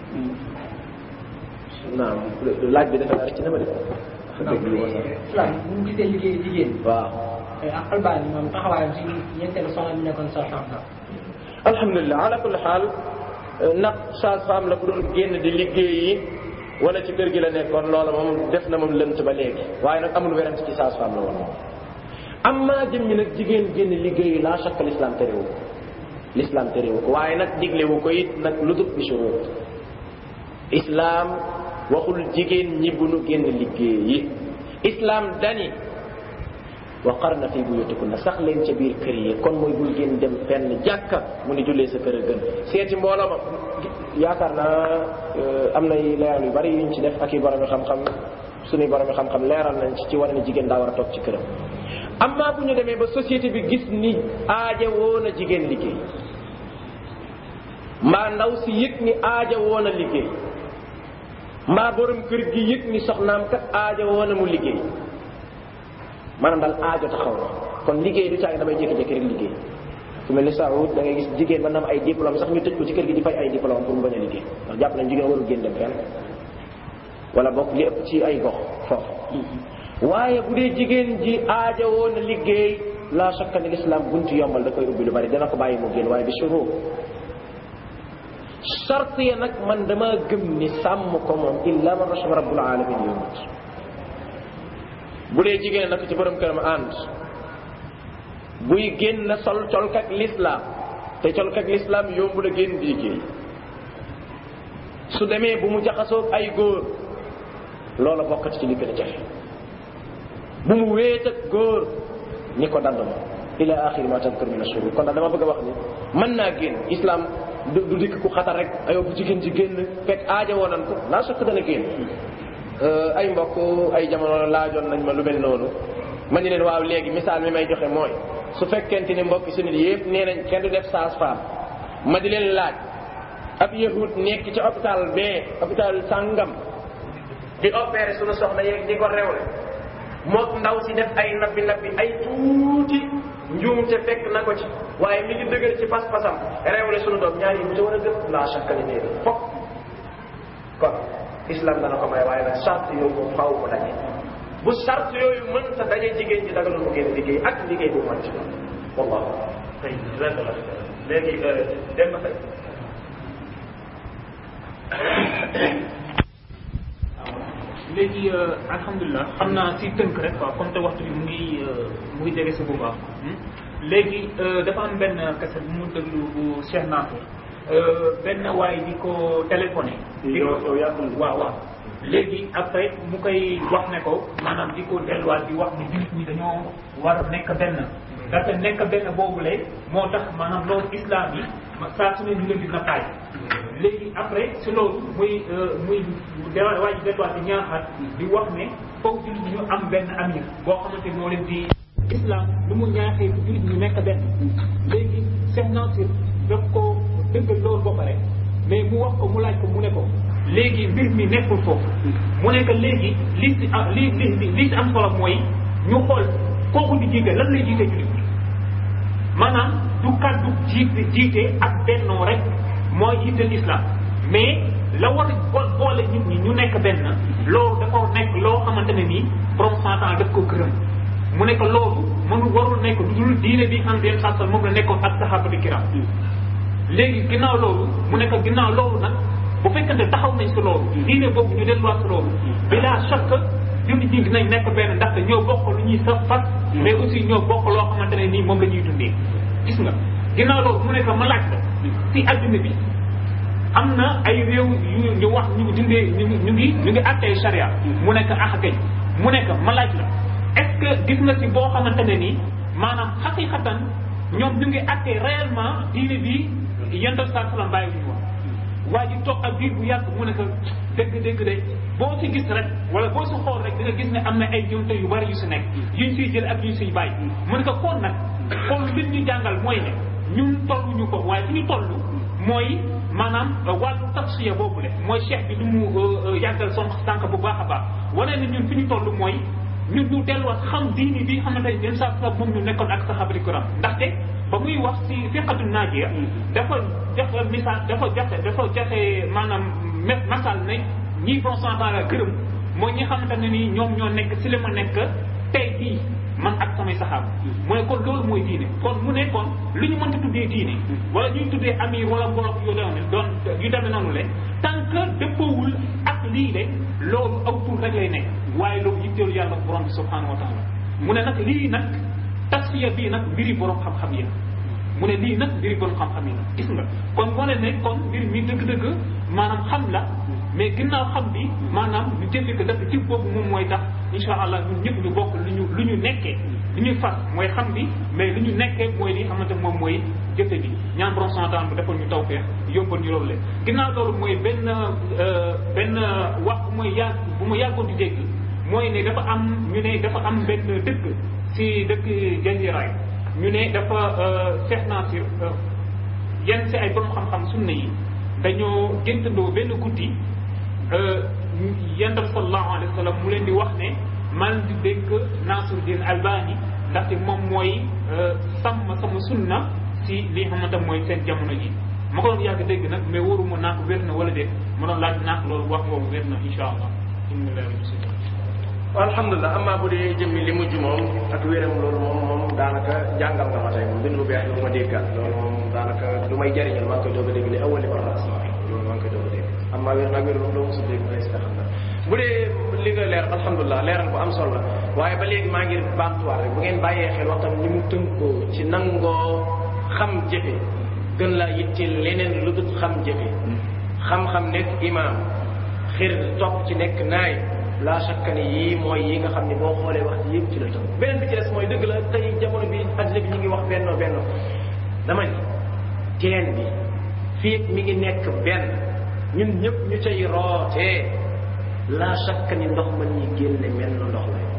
[SPEAKER 1] naam laaj bi dafa rëcc na ma def
[SPEAKER 4] islam bu ñu gisee liggéeyu jigéen
[SPEAKER 1] waaw
[SPEAKER 4] ak albani moom taxawaayam si ñeenteelu soxna bi nekkoon saa femme la
[SPEAKER 1] alhamdulilah ala kulli xaal ndax sage femme la ku doon génn di liggéeyi wala ci kër gi la nekkoon loola moom def na moom lënt ba léegi waaye nag amul werante ci sage femme la woon moom amma jëm ñi nag jigéen génn liggéeyi laa shakka l'islam terewu ko l'islam terewu ko waaye nag diglewu ko it nag lu dul bi shurut islam waxul jigéen ñi bu nu génn liggéeyi islam dani wa qarna fi buyutikunna sax leen ca biir kër yi kon mooy bul génn dem fenn jàkka mu ni jullee sa kër a gën seeti mbooloo ma yaakaar naa am na leeral yu bari yuñ ci def ak i borom xam-xam suñuy borom xam-xam leeral nañ ci ci war ne jigéen daa war a toog ci këram amma bu ñu demee ba société bi gis ni aaja woon a jigéen liggéey mbaa ndaw si yëg ni aaja woon a liggéey mbaa borom kër gi yëg ni soxnaam kat aaja woon a mu liggéey maanaam daal aajo taxaw na kon liggéey du caagi damay jékki-jékki rek liggéey fu mel ni Saoud da ngay gis jigéen mën na am ay diplôme sax ñu tëj ko ci kër gi di fay ay diplôme pour mu bañ a liggéey ndax jàpp nañ jigéen warul génn dem fenn wala bokk li ëpp ci ay gox foofu waaye bu dee jigéen ji aaja woon a liggéey la shakka ni l'islam buntu yombal da koy ubbi lu bari dana ko bàyyi mu génn waaye bi shurut sart ya nag man dama gëm ni sàmm ko moom illa man rachama rabbul alamin yomut bu dee jigéen nag ci borom këram ànd buy génn sol colkak l'islam te colkak l'islam yombu la génn di liggéey su demee bu mu jaxasoog ay góor loola bokkati ci li gën a jafe bu mu wéet ak góor ñi ko dandama ila axiri ma tadkur min ashurur kon daal dama bëgg a wax ni mën naa génn islam du du dikk ku xatar rek ayoo bu jigéen ji génn fekk aaja woonan ko laa sokk dana génn ay mbokk ay jamono laajoon nañ ma lu mel noonu ma ni leen waaw léegi misaal mi may joxe mooy su fekkente ni mbokk si nit yëpp nee nañ kenn du def sage-femme ma di leen laaj ab yahud nekk ci hôpital bee hôpital sàngam di opéré suñu soxna yeeg di ko rewle mook ndaw si def ay nabbi nabbi ay tuuti njuumte fekk na ko ci waaye mi ngi dëgër ci pas-pasam rewle suñu doom ñaar yi bu ci war a gëm la chaque année fokk kon islam dana ko may waaye nag charte yooyu moom faaw mu daje bu sart yooyu mën sa daje jigéen ji dagalul mu génn liggéey ak liggéey bu màcc wallahu
[SPEAKER 2] tey rek la léegi dem tey
[SPEAKER 5] léegi alhamdulilah xam naa si tënk rek quoi comme te waxtu bi mu ngi mu ngi jege si bu baax léegi dafa am benn kese bu mu déglu bu Cheikh Nafour benn waay di ko téléphoné. di ko
[SPEAKER 2] yow yaa ko
[SPEAKER 5] waaw waaw léegi après mu koy wax ne ko maanaam di ko delluwaat di wax ni jullit ñi dañoo war a nekk benn. ndaxte nekk benn boobule moo tax maanaam loolu islam yi saa su ne ñu leen di nappaay. léegi après si loolu muy muy dara waa ji delluwaat di ñaaxaat di wax ne foog jullit ñu am benn amir boo xamante moo leen di islam lu mu ñaaxee jullit ñu nekk benn léegi Cheikh Nasir daf ko dëggal loolu ba pare mais mu wax ko mu laaj ko mu ne ko léegi mbir mi nekkul foofu mu nekk léegi li si am li li li si am solo mooy ñu xool kooku di jiite lan lay jiite jullit ñi maanaam du kàddu jiite jiite ak bennoo rek mooy jiital islam mais la war a bo boole nit ñi ñu nekk benn loolu dafa nekk loo xamante ne nii borom santan daf ko gërëm mu nekk loolu mënu warul nekk du dul diine bi xam den sasal moom la nekkoon ak sahabati kiram léegi ginnaaw loolu mu nekk ginnaaw loolu nag bu fekkante taxaw nañ si loolu diine boobu ñu delluwaat si loolu bila chaque jullit ñi dinañ nekk benn ndaxte ñoo bokk lu ñuy sa fas mais aussi ñoo bokk loo xamante ne nii moom la ñuy dundee gis nga ginnaaw loolu mu nekk ma laaj la si adduna bi am na ay réew yu ñu wax ñu ngi dundee ñu ngi ñu ngi ñu ngi attee charia mu nekk ax gañ mu nekk ma laaj la est-ce que gis nga si boo xamante ne nii maanaam xaqiqatan ñoom ñu ngi attee réellement diine bi yental saa salaam bàyyi ñu wax waa ji toog ak biir bu yàgg mu nekk dëgg dëgg de boo si gis rek wala boo si xool rek di nga gis ne am na ay jëwte yu bari yu si nekk yuñ siy jël ak yuñ siy bàyyi mu ne ko kon nag kon li ñu jàngal mooy ne ñun tolluñu ko waaye fi ñu toll mooy maanaam wàllu tafsiya boobu le mooy cheikh bi du mu yàggal son sànq bu baax a baax wane ne ñun fi ñu toll mooy ñun ñu delluwaat xam diini bi xamante ne yenn saa sa moom ñu nekkoon ak sahabati kiram ndaxte ba muy wax si fiqatu naajiya dafa joxe misaal dafa joxe dafa joxe maanaam mes masal ne ñii bon santan la gërëm mooy ñi xamante ne ni ñoom ñoo nekk si li ma nekk tey bii man ak samay saxaaba mu ne kon loolu mooy diine kon mu ne kon lu ñu mënta tuddee diine wala ñuy tuddee amir wala mbolok yu demee doon yu demee noonu le tant que dëppoowul ak lii de loolu aw tur rek lay nekk waaye loolu yitteelu yàlla borom bi subhanahu wa taala mu ne nag lii nag tasfiya bii nag mbiri borom xam-xam yi mu ne lii nag mbiri borom xam-xam yi gis nga kon wane ne kon mbir mi dëgg-dëgg maanaam xam la mais ginnaaw xam bi maanaam ñu jëfe ko dafa ci boobu moom mooy tax insha allah ñun ñëpp ñu bokk lu ñu lu ñu nekkee lu ñuy fas mooy xam bi mais lu ñu nekkee mooy li xamante moom mooy jëfe bi ñaan borom santaan bu defal ñu tawfeex yombal ñu loolu leen ginnaaw loolu mooy benn benn wax bu mooy yàgg bu ma yàggoon di dégg mooy ne dafa am ñu ne dafa am benn dëkk si dëkk jaziraay ñu ne dafa Cheikh Nasir yenn si ay borom xam-xam sunna yi dañoo géntandoo benn guddi yendal sallallahu alayhi wa sallam mu leen di wax ne man di dénk Nasiruddin Albani ndaxte moom mooy sàmm sama sunna si li xamante mooy seen jamono ji ma ko doon yàgg dégg nag mais waruma naa ko wér na wala déet ma doon laaj naa ko loolu wax boobu wér na insha allah
[SPEAKER 1] alhamdulilah amaa bu dee jëmmi li mujj moom ak wéram loolu moom moom daanaka jàngal nga ma tey moom bind bu beex lu ma déggal loolu moom daanaka lu may jariñal maa ngi koy doog a dégg li awali war na asma loolu maa ngi koy doog a dégg amaa wér nag wér moom doo mosul dégg may si xam na bu dee li nga leer alhamdulilah leeral bu am solo la waaye ba léegi maa ngi baamtuwaat rek bu ngeen bàyyee xel waxtam ni mu tënkoo ci nangoo xam jëfe gën laa yitteel leneen lu dul xam jëfe xam-xam nekk imaam xir topp ci nekk naay la shakka ni yii mooy yi nga xam ne boo xoolee wax ji yëpp ci la tënk beneen bi ci des mooy dëgg la tey jamono bi adduna bi ñu ngi wax benno benno dama ni teen bi fii mi ngi nekk benn ñun ñëpp ñu cay rootee la shakka ni ndox ma ñuy génne mel na ndox la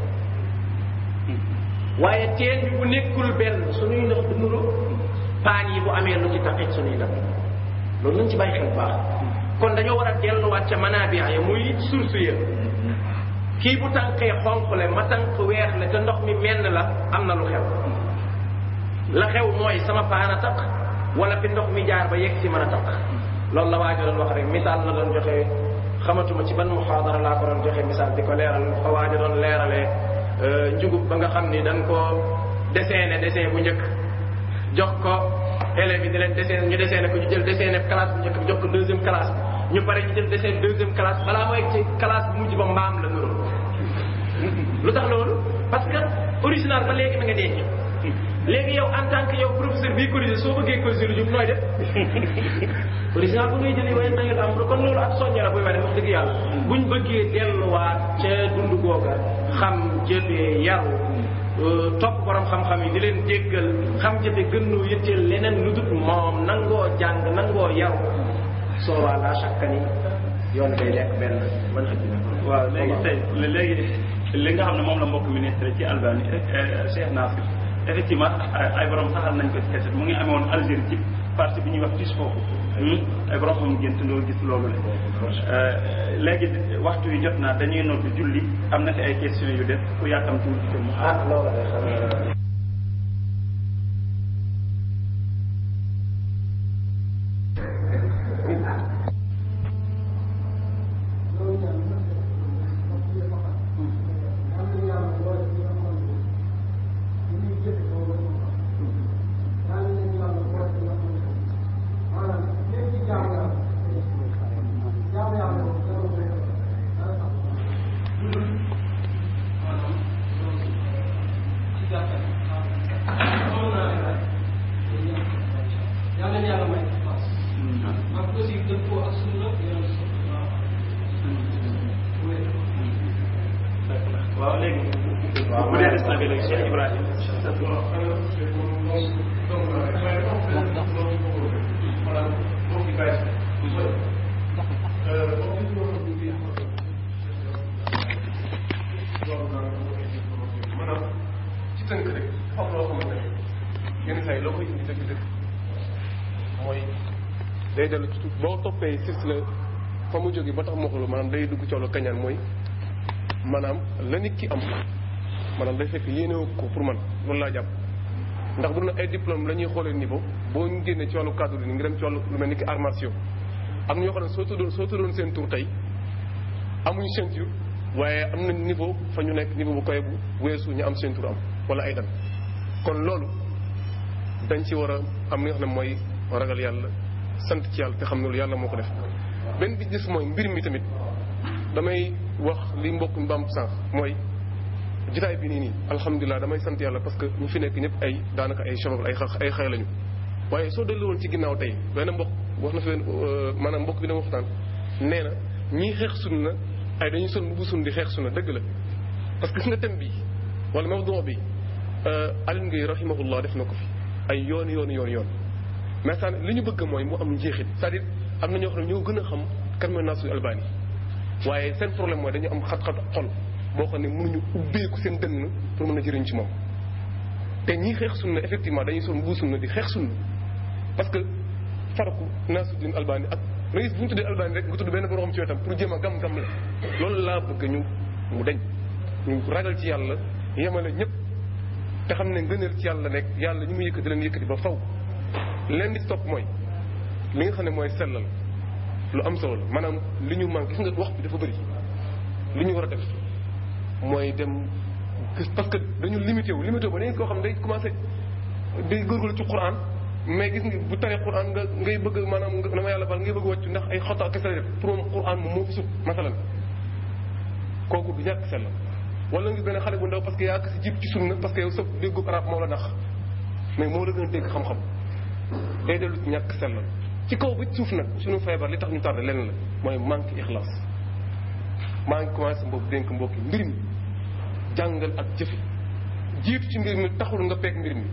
[SPEAKER 1] waaye teen bi bu nekkul benn suñuy ndox du nuru paan yi bu amee lu ci taqit suñuy ndab loolu nañ ci bàyyi xel bu baax kon dañoo war a delluwaat ca manabia ya muy source ya kii bu tànkee xonq le ma tànk weex le te ndox mi menn la am na lu xew la xew mooy sama paan a taq wala fi ndox mi jaar ba yegg si mën a taq loolu la waajo doon wax rek misaal la doon joxe xamatuma ci ban muxaadara laa ko doon joxe misaal di ko leeral fa waaja doon leeralee njugub ba nga xam ni dañ ko dessiné dessin bu njëkk jox ko élèves yi di leen dessiné ñu dessiné ko ñu jël dessiné classe bu njëkk bi jox ko deuxième classe bi ñu pare ñu jël dessiné deuxième classe balaa mooy ci classe bu mujj ba mbaam la nuru lu tax loolu parce que original ba léegi ma nga denc léegi yow en tant que yow professeur bii corrigé soo bëggee corrigé lu jub nooy def original bu ngay jëli waaye na nga am kon loolu ak soññe la buy wane wax dëgg yàlla buñ bëggee delluwaat ca dund googa xam jëfee yaru topp borom xam-xam yi di leen jéggal xam jëfe gën noo yëtteel leneen lu dut moom nangoo jàng nangoo yaru soo waa laa chaque ni yoon day lekk benn man xëj na
[SPEAKER 2] waaw léegi tey léegi li nga xam ne moom la mbokk ministre ci Albanie Cheikh Nasir effectivement ay borom saxal nañ ko ci keset mu ngi amee woon Algérie ci parti bi ñuy wax tis foofu ay borom xam gént loolu gis loolu le léegi waxtu wi jot naa dañuy noddu julli am na fi ay questions yu def ku yàkkamtuwul ci mu
[SPEAKER 1] ah loolu de xam nga
[SPEAKER 2] waaw léegi waaw bu dee des na bi léegi Cheikh Ibrahim
[SPEAKER 6] maanaam ci tënk rek xam loo xamante ne yenn saa yi loo koy indi dëgg dëgg mooy day dellu ci boo toppee silsila fa mu jógee ba tax moo xool maanaam day dugg ci wàllu kañaan mooy maanaam la nit ki am maanaam day fekk yéene ko pour man loolu laa jàpp ndax bu na ay diplôme la ñuy xoolee niveau boo ñu génnee ci wàllu cadre ni ngi dem ci wàllu lu mel ni ki arts martiaux am na ñoo xam ne soo tuddoon soo tuddoon seen tur tey amuñu ceinture waaye am na niveau fa ñu nekk niveau bu koy bu weesu ñu am ceinture am wala ay dan kon loolu dañ ci war a am li nga xam ne mooy ragal yàlla sant ci yàlla te xam ne loolu yàlla moo ko def benn bi gis mooy mbir mi tamit damay wax li mbokk mi bam sànq mooy jotaay bi nii nii alhamdulilah damay sant yàlla parce que ñu fi nekk ñëpp ay daanaka ay shabab ay xa ay xay lañu waaye soo dellu woon ci ginnaaw tey benn mbokk wax na fi maanaam mbokk bi dama waxtaan nee na ñii xeex sunna ay dañuy son bu sun di xeex sunna dëgg la parce que gis nga thème bi wala mawdu bi Alioune Gueye rahimahullah def na ko fi ay yoon yoon yoon yoon mais ça li ñu bëgg mooy mu am njeexit c'est-à-dire am na ñoo xam ne ñoo gën a xam kan mooy Nasrul Albani waaye seen problème mooy dañu am xat-xat xol boo xam ne mënuñu ubbeeku seen dënn pour mën a jëriñ ci moom te ñii xeex sunna effectivement dañuy son bu sunna di xeex sunna parce que faraku Nasruddin Albani ak rais bu ñu tuddee Albani rek nga tudd benn borom ci wetam pour jéem a gam-gam la loolu laa bëgg ñu mu deñ ñu ragal ci yàlla yemale ñëpp te xam ne ngëneel ci yàlla nekk yàlla ñu mu yëkkati leen yëkkati ba faw leen di topp mooy li nga xam ne mooy sellal lu am solo la maanaam li ñu manqué gis nga wax bi dafa bëri li ñu war a def mooy dem parce que dañu limité wu limité wu ba dañu koo xam ne day commencé day góorgóorlu ci Quran mais gis nga bu taree Quran nga ngay bëgg maanaam nga dama yàlla bal ngay bëgg wàccu ndax ay xota kese la def pour moom Quran moom moo fi sut masalan kooku du ñàkk sell wala nga benn xale bu ndaw parce que yaa ko si jiib ci sunna parce que yow sa déggu arab moo la nax mais moo la gën a dégg xam-xam day dellu ci ñàkk sellal ci kaw ba suuf nag suñu feebar li tax ñu tardé lenn la mooy manque ixlaas maa ngi commencé mbokk dénk mbokki mbir mi jàngal ak jëfe jiitu ci mbir mi taxul nga peeg mbir mi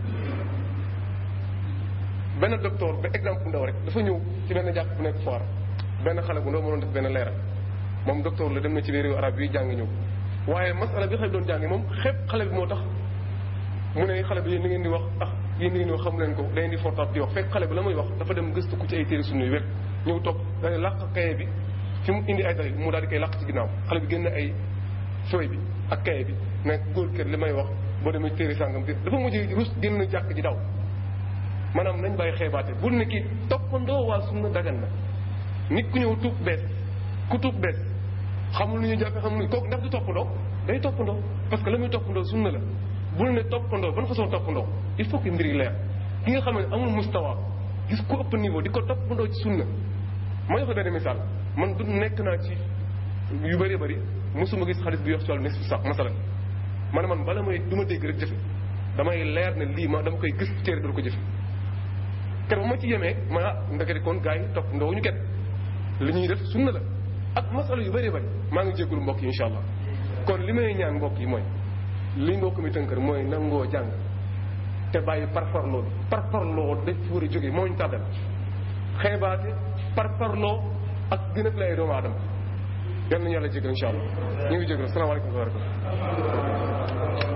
[SPEAKER 6] benn docteur ba exemple bu ndaw rek dafa ñëw ci benn jàpp bu nekk foire benn xale bu ndaw moo doon def benn leeral moom docteur la dem na ci réewu arab yi jàng ñëw waaye masala bi xale bi doon jàngi moom xeeb xale bi moo tax mu ne xale bi yéen ni ngeen di wax ah yéen ni ngeen di wax xamu leen ko da ngeen di fortaat di wax fekk xale bi la muy wax dafa dem gëstu ko ci ay téere sunna yu wér ñëw toog da làq kaye bi fi mu indi ay dalil mu daal di koy làq ci ginnaaw xale bi génn ay feuille bi ak kaye bi ne góor kër li may wax boo demee téere sàngam téere dafa mujj rus génn jàkk ji daw maanaam nañ bàyyi xeebaate bul ne kii toppandoo waa sunna dagan na nit ku ñëw tuub bees ku tuub bees xamul nu ñu jàppe xamul nu kooku ndax du toppandoo day toppandoo parce que la muy toppandoo sunna la bul ne toppandoo ban façon toppandoo il faut que mbir yi leer ki nga xam ne amul mustawa gis ku ëpp niveau di ko toppandoo ci sunna ma jox la benn misaal man du nekk naa ci yu bëree bëri mosuma gis xaalis bi yox ci wàllu nisfu sax masalan man man bala may du ma dégg rek jëfe damay leer ne lii ma dama koy gis ci téere dul ko jëfe ker ba ma ci yemee ma ah ndekete kon gars yi topp ndoo ñu ket li ñuy def sunna la ak masala yu bëree bëri maa ngi jéggulu mbokk yi insha allah kon li may ñaan mbokk yi mooy li mbokk mi tënkër mooy nangoo jàng te bàyyi parparloo bi parparloo dañ fi war a jógee moo ñu tàddal xeebaate parparloo ak gën a lay doomu aadama yal nañu yàlla jégal insha allah ñu ngi jégal asalaamaaleykum wa rahmatulah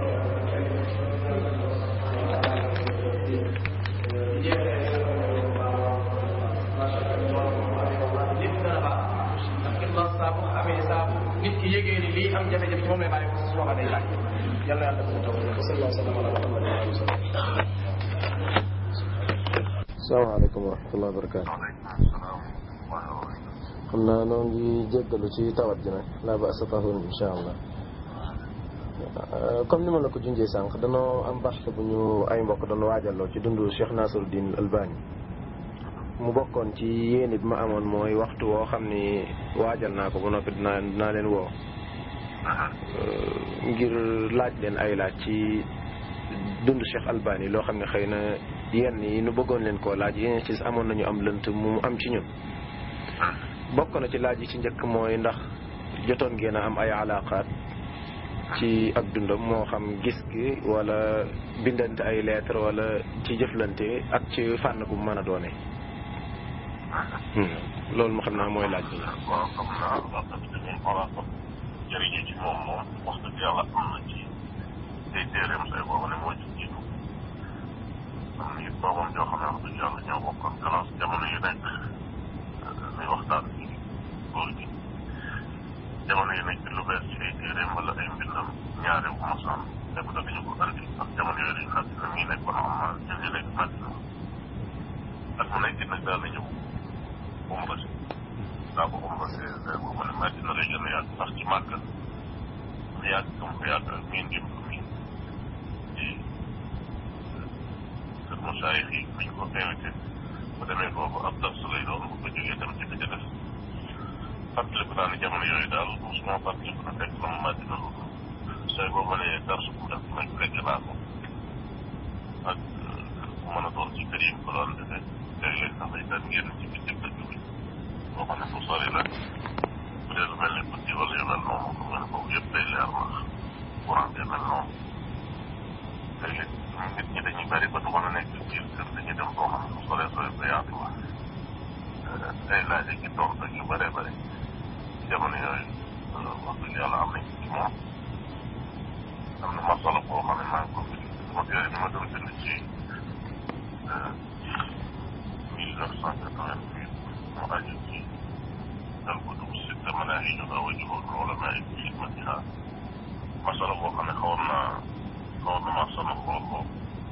[SPEAKER 1] nit ki yégee ni lii am jafe-jafe ci moom lay bàyyi ko su waxee day laaj yàlla yàlla dafa taw sallallahu alayhi wa sallam ala muhammad wa alihi wa sallam
[SPEAKER 7] salaamaaleykum wa rahmatulah wa barakaatu. xam naa noo ngi jéggalu ci tawat ji nag laa ba asafahun insha allah comme ni ma la ko junjee sànq danoo am baxte bu ñu ay mbokk doon waajaloo ci dundu Cheikh Nasiruddin Albani mu bokkoon ci yéene bi ma amoon mooy waxtu woo xam ni waajal naa ko ba noppi dinaa dinaa leen woo ngir laaj leen ay laaj ci dundu Cheikh Albani loo xam ne xëy na yenn yi nu bëggoon leen koo laaj yeneen ci amoon nañu am lënt mu am ci ñun bokk na ci laaj yi ci njëkk mooy ndax jotoon ngeen a am ay alaqaat ci ak dundam moo xam gis gi wala bindante ay lettre wala ci jëflante ak ci fànn bu mën a doone loolu ma xam naa mooy laaj bi
[SPEAKER 8] waaw xam naa wax dëgg dañuy xoolaat ko jëriñu ci moom moom wax dëgg yàlla am na ci ay téeréem say boobu ne moo ci jiitu am na it boobam joo xam ne wax dëgg yàlla ñoo bokkoon classe jamono yu nekk muy waxtaan ci góor gi jamono yu nekk lu bees ci ay téeréem wala ay mbindam ñaare bu mosaan nekk da dañu ko andi ak jamono yooyu dañu fàttali na mii nekkoon am na ñun ñu nekk fàttali ak mu nekk nag daal na ñëw umra si daa ko umra si bu ma ne Madina lay gën a yàgg sax ci màgg mu yàgg comme ko yàgg miin dim ko miin ci kër Moussa yi fi ñu ko invité bu demee foofu ab dars lay doon bu ko jógee dem ci bi ca des fàttaliku naa ne jamono yooyu daal mosuma fàttaliku na fekk na mu Madina lu say boo ma ne dars bu def may fekk naa ko ak ku mën a doon ci kër yi mu ko doon defee léeg-léeg sax day daan génn ci biir dëkk bi boo xam ne fu sori la bu dee lu mel ni guddi wala yu mel noonu lu mel foofu yëpp day leer ndax courant bi mel noonu léeg-léeg nit ñi dañuy bari ba du mën a nekk biir kër dañuy dem koo xam ne fu soree sori ba yaatu la day laaj ak tontu ak yu bëree bëri ci jamono yooyu wax dëgg yàlla am nañ ci moom am na masala boo xam ne maa ngi ko fi sama téere bi ma doon bind ci mille neuf cent quatre-vingt-huit mu aju ci al kutub sitta manaahijuha wa juhudul ulamaa fi xidmatiha masala boo xam ne xawoon naa xawoon na maa sonal lool lool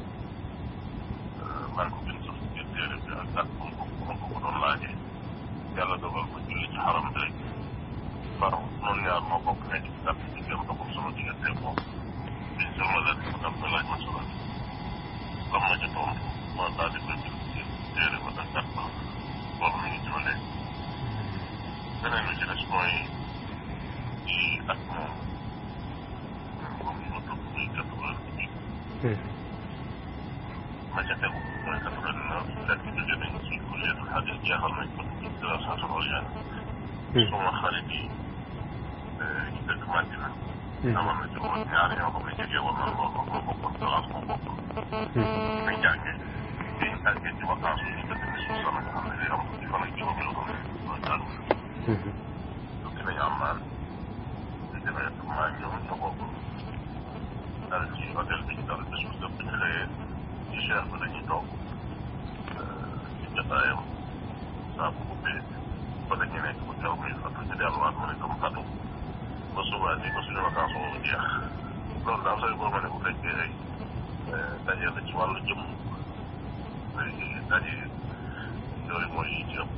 [SPEAKER 8] maa ngi ko bind sax ci téere bi ak ak bu ko bu ko doon laajee yàlla dogal ko julli ci xaram bi rek far noonu ñaar moo bokk nekk ci kàtt ci gëm doxul sama diggante moom biñ sama la mu dem ba laaj masala bi lam ma ca tontu ma daal di koy bind ci téere ba ak gàtt loolu mi ngi ci ba léegi beneen bi ci des mooy ci at moom comme ni ma tudd muy quatre-vingt-huit ma ca tegu mooy quatre-vingt-neuf fekk jóge nañ ci kulliyatul xadis jeexal nañ ko ci dirasaatul ulyaa suma xarit yi ñu dëkk Madina amoon na ci moom ñaari ñoo xam ne jege woon na lool moo bokkoon classe moo bokk dañ jàngee dañ tàggee ci vacance yi ñu dëkk ni suuf sama nga xam ne day am ci fan ak juróom yoo xam ne mooy jàng tukki nañu am naan ñu demee maa ñoom ñoo bokk dal ci hôtel bi ñu dal bés bu dëpp ñu xëyee ci cheikh bi dañuy toog ci jotaayam saa bu ubbee ba dañuy nekk bu teew muy fatu ñu delluwaat mu ne comme fatu ba subaa nii ba suñu vacance boobu jeex loolu daal sooy boo ma ne bu fekkee ay daje la ci wàllu jëmm daje yooyu mooy yi ci ëpp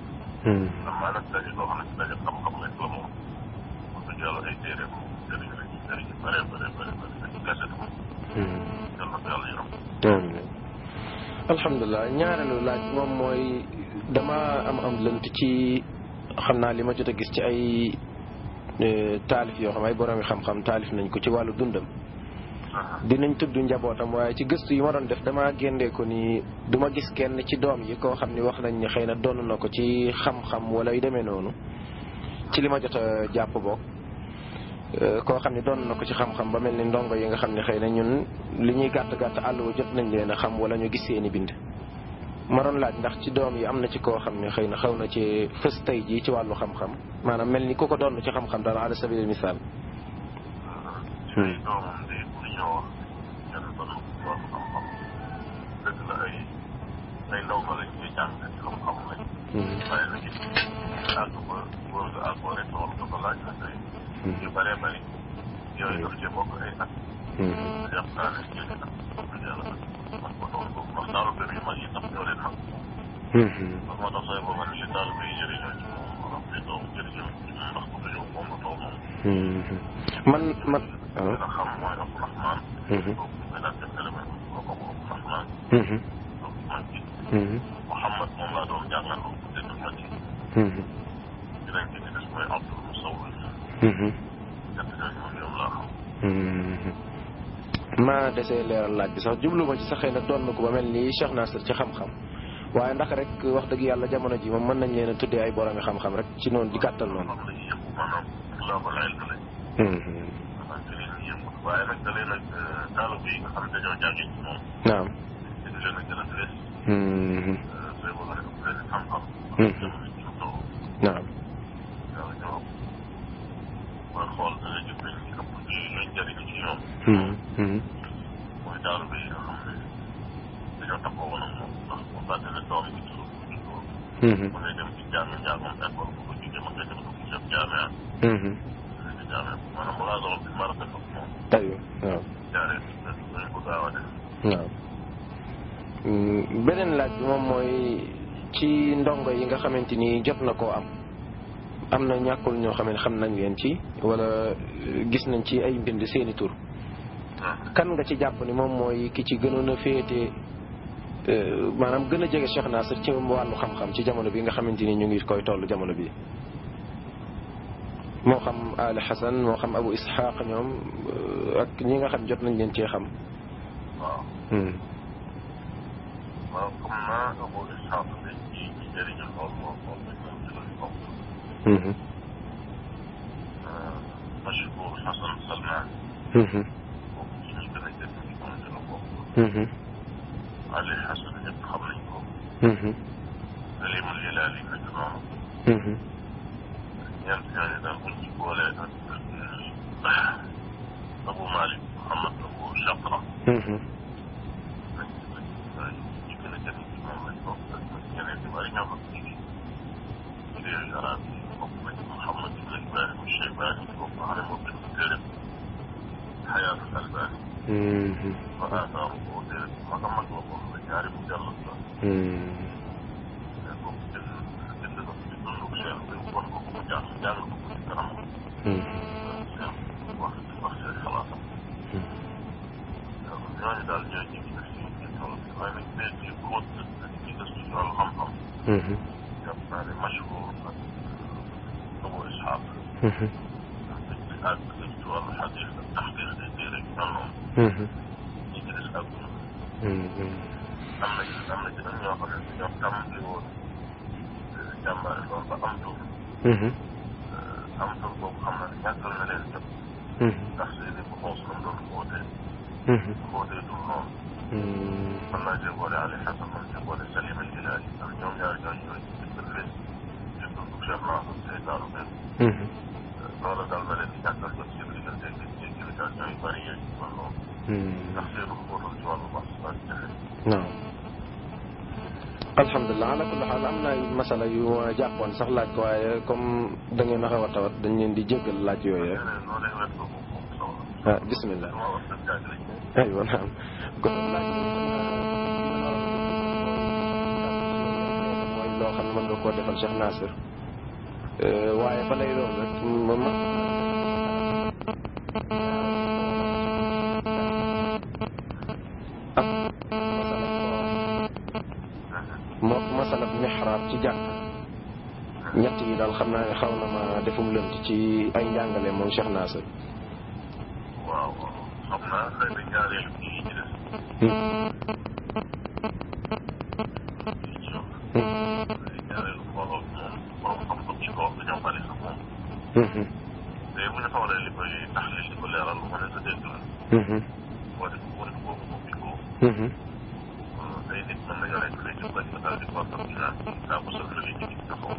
[SPEAKER 8] ndax maa nag daje loo xam ne si daje xam-xam rek la moom wax dëgg yàlla ay téere moom jëriñ la ci jëriñ yu bare bare bare bare ay kaset moom yal na ko yàlla yërëm
[SPEAKER 7] amiin alhamdulilah ñaareelu laaj moom mooy dama am am lënt ci xam naa li ma jot a gis ci ay taalif yoo xam ay borom yi xam-xam taalif nañ ko ci wàllu dundam dinañ tudd njabootam waaye ci gëstu yi ma doon def dama géndee ko ni du ma gis kenn ci doom yi koo xam ni wax nañ ni xëy na doon na ko ci xam-xam wala yu demee noonu ci li ma jot a jàpp bokk koo xam ne doon na ko ci xam-xam ba mel ni ndongo yi nga xam ne xëy na ñun li ñuy gàtt gàtt àll wa jot nañ leen a xam wala ñu gis seeni bind ma doon laaj ndax ci doom yi am na ci koo xam ne xëy na xaw na ci fës tey jii ci wàllu xam-xam maanaam mel ni ku ko doon ci xam-xam dara ala sabilil misaal
[SPEAKER 8] ci ay doomam de bu ñëw wax kenn doon na ko ci wàllu xam-xam dëgg la ay ay ndaw ba lañ koy jàng ci lu mu xam lañ waaye nag it àgg ba boo nga àggoo rek loolu dafa laaj na tey yu bëree bëri yooyu daf cee bokk ay at jàpp naa ne jëli na dëgg yàlla man ko doon boobu ndax daalu benn yu mag yi sax ñoo leen mag ndax moo tax say booba ne li daalu bi jëriñoo ci moom wala ay doom jëriñoo ci moom ndax bu dañoo moom la tool moom
[SPEAKER 7] man man
[SPEAKER 8] li nga xam mooy Abdourahman kooku ñu koy daan def élément kooku Abdourahman kooku mag bi Mouhamad moom laa doon jàngal ko bu dee mag yi dinañ ci des mooy Abdoul Musawwir ñett ñooñu moom ñoom laa xam
[SPEAKER 7] ma desee leeral laaj bi sax jublu ma ci sax xëy na doon na ko ba mel ni Cheikh Nasir ci xam-xam waaye ndax rek wax dëgg yàlla jamono ji moom mën nañ leen a tuddee ay boromi xam-xam rek ci noonu di gàttal noonu.
[SPEAKER 8] xam lañu yëngu maanaam global ilm lañ maanaam ci leen yëngu waaye nag da leen ak daalo bi nga xam ne dañoo jàngee ci moom
[SPEAKER 7] naam.
[SPEAKER 8] dañu leen a gën a fees sooy bëgg a def leen xam-xam jamono ji ñu toll
[SPEAKER 7] naam.
[SPEAKER 8] yàlla ñoo booy xool da ngay gis nañ ñu ëpp ci luñ jëriñu ci ñoom mooy daalo bi nga xam ne dañoo takkoo woon ak moom ndax bu fàtte ne doom bi toujours bu juddoo ma ngay dem ci jaame njàngam école bu ko jógee ma ngay dem dugg ci jaame ak ci jaame maanaam mu laa doon bi ma rafet ak moom
[SPEAKER 7] aywa waaw.
[SPEAKER 8] jaaree dañ ko gaaw a def
[SPEAKER 7] waaw beneen laaj bi moom mooy ci ndongo yi nga xamante ni jot na koo am am na ñàkkul ñoo xam ne xam nañ leen ci wala gis nañ ci ay mbind seeni tur kan nga ci jàpp ni moom mooy ki ci gënoon a féete maanaam gën a jege Cheikh Nasir ci wàllu xam-xam ci jamono bi nga xamante ni ñu ngi koy toll jamono bi moo xam Ali Hassan moo xam Abu Ishaq ñoom ak ñi nga xam jot nañ leen cee xam
[SPEAKER 8] waaw waaw comme naa Abu Ishaq dañ ci ci jëriñu lool lool lool dañ leen ci lañ bokk Mashkour Hassan Salman bokk ci ñi gën a jëriñ ci moom ci la bokk Ali Hassan ñëpp xam nañ ko Salim Lilaali nag noonu ñeent ñooñu daal buñ ci boolee ak Abu Malik Muhammad Abu Shaqra lañ lañ ñi gën a jëriñ ci moom lañ bokk ak ñeneen ñu bari ñoo xam ne ci ci réew arab yi bokk nañ Muhammad ibn Ibrahim Shaybani bokk xam ne moo bind téere Xayaatu Albani wa athaaru ko téere bu mag a mag la boo xam ne ñaari mu jàllat la mais boobu jënd jënd na ci dundu Cheikh bi wan ko mu jàng jàng ko ci kanam Cheikh wax wax seen xalaatam ñooñu daal ñooy ñi gis ci ci tool bi waaye nag tey ci xóot ak ci gëstu ci wàllu xam-xam jàpp naa ne mashhur ak Abu Ishaq dañ ci àgg dañ ci wàllu xadis ak taxqiq ay téere yu mel noonu ñi ci des àgguna am na ci am na ci nag ñoo xam ne ñoom tàmbali woon jàmbaare loolu ba am tur am tur boobu xam na ne ñàkkal na leen jot ndax seeni bu xoos nam doon xóotee xóotee dul noonu mën naa cee boole Ali Hassan mën cee boole Salim al Ilahi ndax ñoom ñaar ñooñu ñooy ci dimbal leen ci dundu Cheikh Nasir tey daalu benn loola daal na leen di ñàkkal jot seen diggante ak ci explication yu bari yooyu ci wàllu ndax seenu xóotal ci wàllu baax ak jafe
[SPEAKER 7] waaw alhamdulilah ala kulli xaal am na ay masala yu ma jàppoon sax laaj ko waaye comme da ngeen a xaw a tawat dañ leen di jéggal laaj yooyu
[SPEAKER 8] leneen loo leen wet ko moom moom solo
[SPEAKER 7] ah bismillah
[SPEAKER 8] dama wax dëgg jaaj lañ
[SPEAKER 7] aywa naam kon laaj mooy loo xam ne mën nga koo defal Cheikh Nasir waaye ba lay doon rek moom ak moo masalab mixraab ci jàkk ñett yi daal xam naa ne xaw na ma defum lënt ci ay njàngale moom Cheikh Nasir
[SPEAKER 8] waaw xam naa xëy na ñaareelu kii ci des ñaareelu mbooloo moom borom xam-xam ci kaw dañoo bari sax moom te bu ñu xoolee li koy taxlil li ko leeral lu ma ne sa dégg la boo def boo def boobu moom bi ko tey nit mën na yore lay ci bañ daal di ko xam naan saa bu sëf la li ci taxaw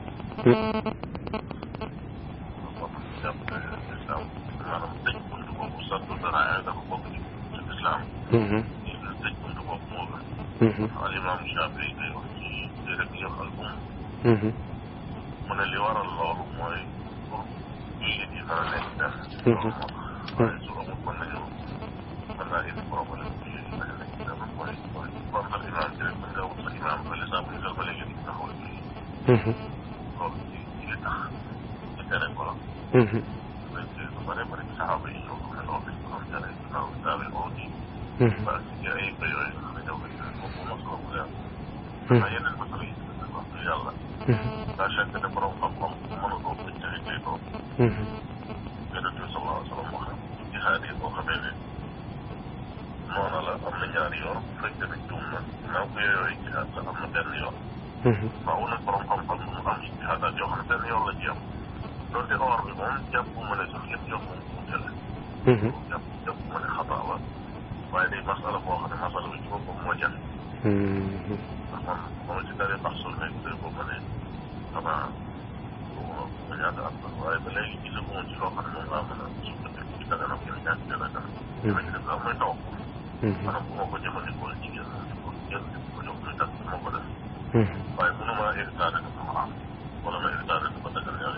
[SPEAKER 8] jàpp ne islam maanaam tëj bunt boobu sattu dara dafa bokk ci ci islam tëj bunt boobu moo gën al imam Shafi day wax ci téere bi yox al um mu ne li waral loolu mooy pour jullit yi dara nekk benn loolu moo tax waaye su amul mën nañu mën naa indi problème jullit yi dañu nekk benn mooy mooy kon al imam ci rek mën nga wut sa imam fële saa bu ñu dal ba léegi di taxaw julli loolu ci ci li tax ci tere ko la dañ ci lu bare bare ci saxaaba yi ñoo xam ne loolu dañ ko doon tere ginnaaw daawee oo di ba ci ay ba yooyu nga xam ne ñoo koy yooyu boobu masala bu leer xanaa yeneen masala yi ci wax dëgg yàlla daa chaque ne borom xam-xam mën a doon dañ jaxe tey doon yonent bi sallallahu alayhi wa sallam wax na jihaad yi boo xamee ne noona la am na ñaari yoon bu fekkee ne juum na ginnaaw ko yooyu jihaad la am na benn yoon waaw nag borom xam-xam mu am ci jihaadaat yoo xam ne benn yoon la ci am donte or bi moom jàpp ma ne sax yëpp jox moom mu jële jàpp jàpp ma ne xataa la waaye day masala boo xam ne masala bi ci boppam moo jafe ndax man moo ci daree bax sul nekk day ko ma ne xanaa ma ñaata at la waaye ba léegi gisaguma ci loo xam ne moom laa mën a sukkandiku ci daganam yéen ñaata dana dana dina ci def daal mooy taw maanaam bu ma ko jëfandikoo jigéen moom di ko jël di ko jox muy tax du ma ko def waaye mënuma hectare dafa xaraam wala ma hectare dafa dagal yàlla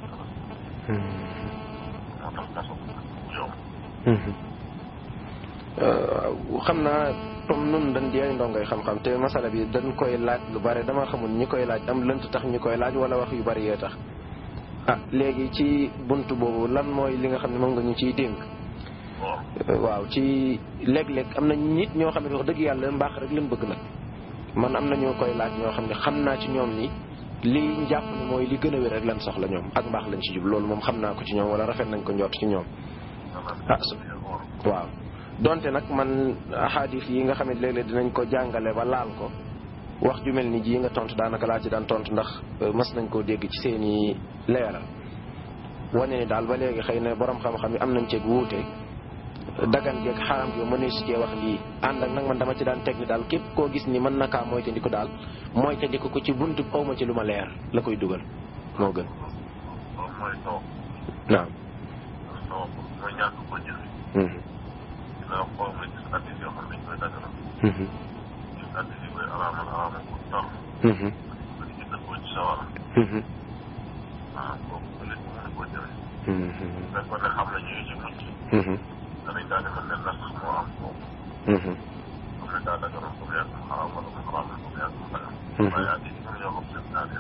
[SPEAKER 8] moo tax maso bu yomb
[SPEAKER 7] xam naa comme nun dañ di ay ndongoy xam-xam te masala bi dañ koy laaj lu bare dama xamul ñi koy laaj am lënt tax ñi koy laaj wala wax yu bari yee tax ah léegi ci bunt boobu lan mooy li nga xam ne moom nga ñu ciy dénk waaw ci léeg-léeg am na nit ñoo xam ne wax dëgg yàlla mbaax rek lañ bëgg nag man am na ñoo koy laaj ñoo xam ne xam naa ci ñoom ni lii njàpp ni mooy li gën a wér rek lan soxla ñoom ak mbaax lañ ci jub loolu moom xam naa ko ci ñoom wala rafet nañ ko njort ci ñoom ah waaw donte nag man ahadis yi nga xam ne léeg-léeg dinañ ko jàngale ba laal ko wax ju mel ni ji nga tontu daanaka laa ci daan tontu ndax mas nañ koo dégg ci seeni leeral wane ni daal ba léegi xëy na borom xam-xam yi am nañ ceeg wuute dagan geeg xaram gi mënee si cee wax lii ànd ak nag man dama ci daan teg ni daal képp koo gis ni mën na kaa moytandiku daal moytandiku ko ci buntu awma ci lu ma leer la koy dugal moo gën.
[SPEAKER 8] loolu mooy taw.
[SPEAKER 7] naam.
[SPEAKER 8] taw mooy ñàkk ko jëfe. dinaa xool nga gis addis yoo xam ne dañ koy daganal. gis addis yi koy araamal araamal ko tar. nga di dëkkoo ci sawara. ah kooku ba léegi mën koo jëfe. fekkoon ne xam nañu ci mucc. danañ daal di mën ne nas moo am foofu. comme ne daa daganoon ko mu yàgg mu xaraam wala mu xaraamal ko mu yàgg mu dagan. waaye addis yi mën yoo xam seen daal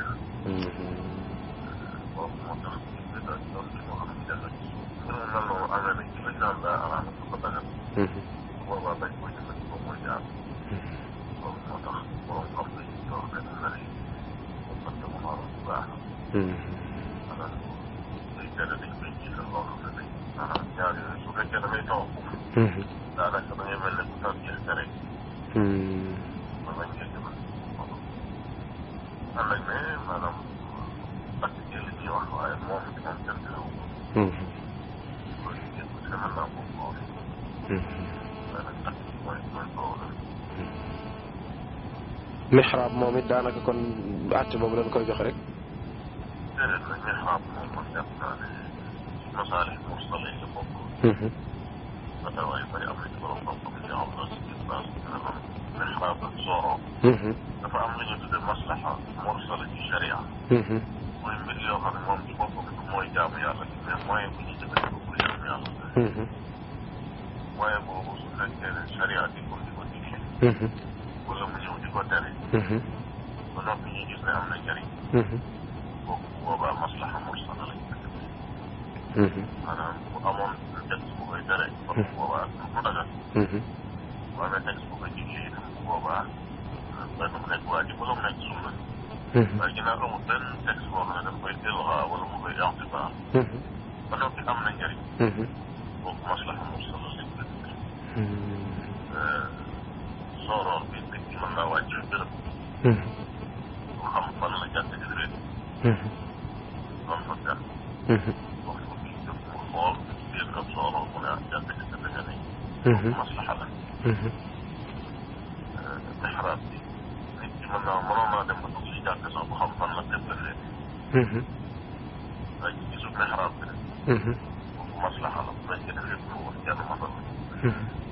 [SPEAKER 8] boobu moo tax ñu koy daal di doon ci moo xam ne jafe ci suuf. mbir mu mel noonu amee nañ ci lañ naan daa araamal ko dagan. boobaa bañ ko jëfandikoo mooy jaar. loolu moo tax borom xam nañ ci yoo xam ne nar yi moom parce que mu xaroon bu baax. maanaam day tere dañ koy jiital loo xam ne dañ maanaam ñaar yooyu su fekkee da ngay taw daanaka da ngay mel ne ku taw jeex tere. man lañ koy jëfandikoo. ànd ak ne maanaam parce que li ñuy wax waaye moom it moom kenn terewu ko. loolu yëpp ci mën naa ko xool.
[SPEAKER 7] mixraab moom it daanaka kon àtte boobu lañ koy jox rek.
[SPEAKER 8] déedéet nag mixraab moom man jàpp naa ne masaalik mursala yi la bokk. ba waaye bari am na ci borom xam-xam yi xam na si biir base bi nga xam mixraab ak sooro. dafa am lu ñu tuddee maslaxa mursala ci sharia. mooy mbir yoo xam ne moom ci boppam mooy jaamu yàlla ci mais moyen bu ñu jëfandikoo pour jaamu yàlla. moyen boobu su fekkee ne sharia di ko di ko digle. wala mu ñëw di ko tere. ba noppi ñu gis ne am na njëriñ boobu boobaa maslaxa mursala lañ ko def maanaam bu amoon texte bu koy tere kon bu boobaa mu dagal bu amee texte bu koy jigee itam bu boobaa benn mu nekk waajib wala mu nekk sunna waaye ginnaaw amul benn texte boo xam ne daf koy ilga wala mu koy intiba ba noppi am na njëriñ boobu maslaxa mursala lañ ko def sooroor bi nit ki mën naa wàcc bërëb mu xam fan la jàkk ji réet doon fa gan wax ko kii jóg mu xool biir ab sooroor mu ne ah jàkk ji dafa nga ne maslaxa la mexraab bi nit ki mën naa mënoon naa dem ba dugg si jàkk sax bu xam fan la bépp la féete waaye ci gisul mexraab bi rek boobu maslaxa la bu fekkee ne fépp mu woon kenn masal la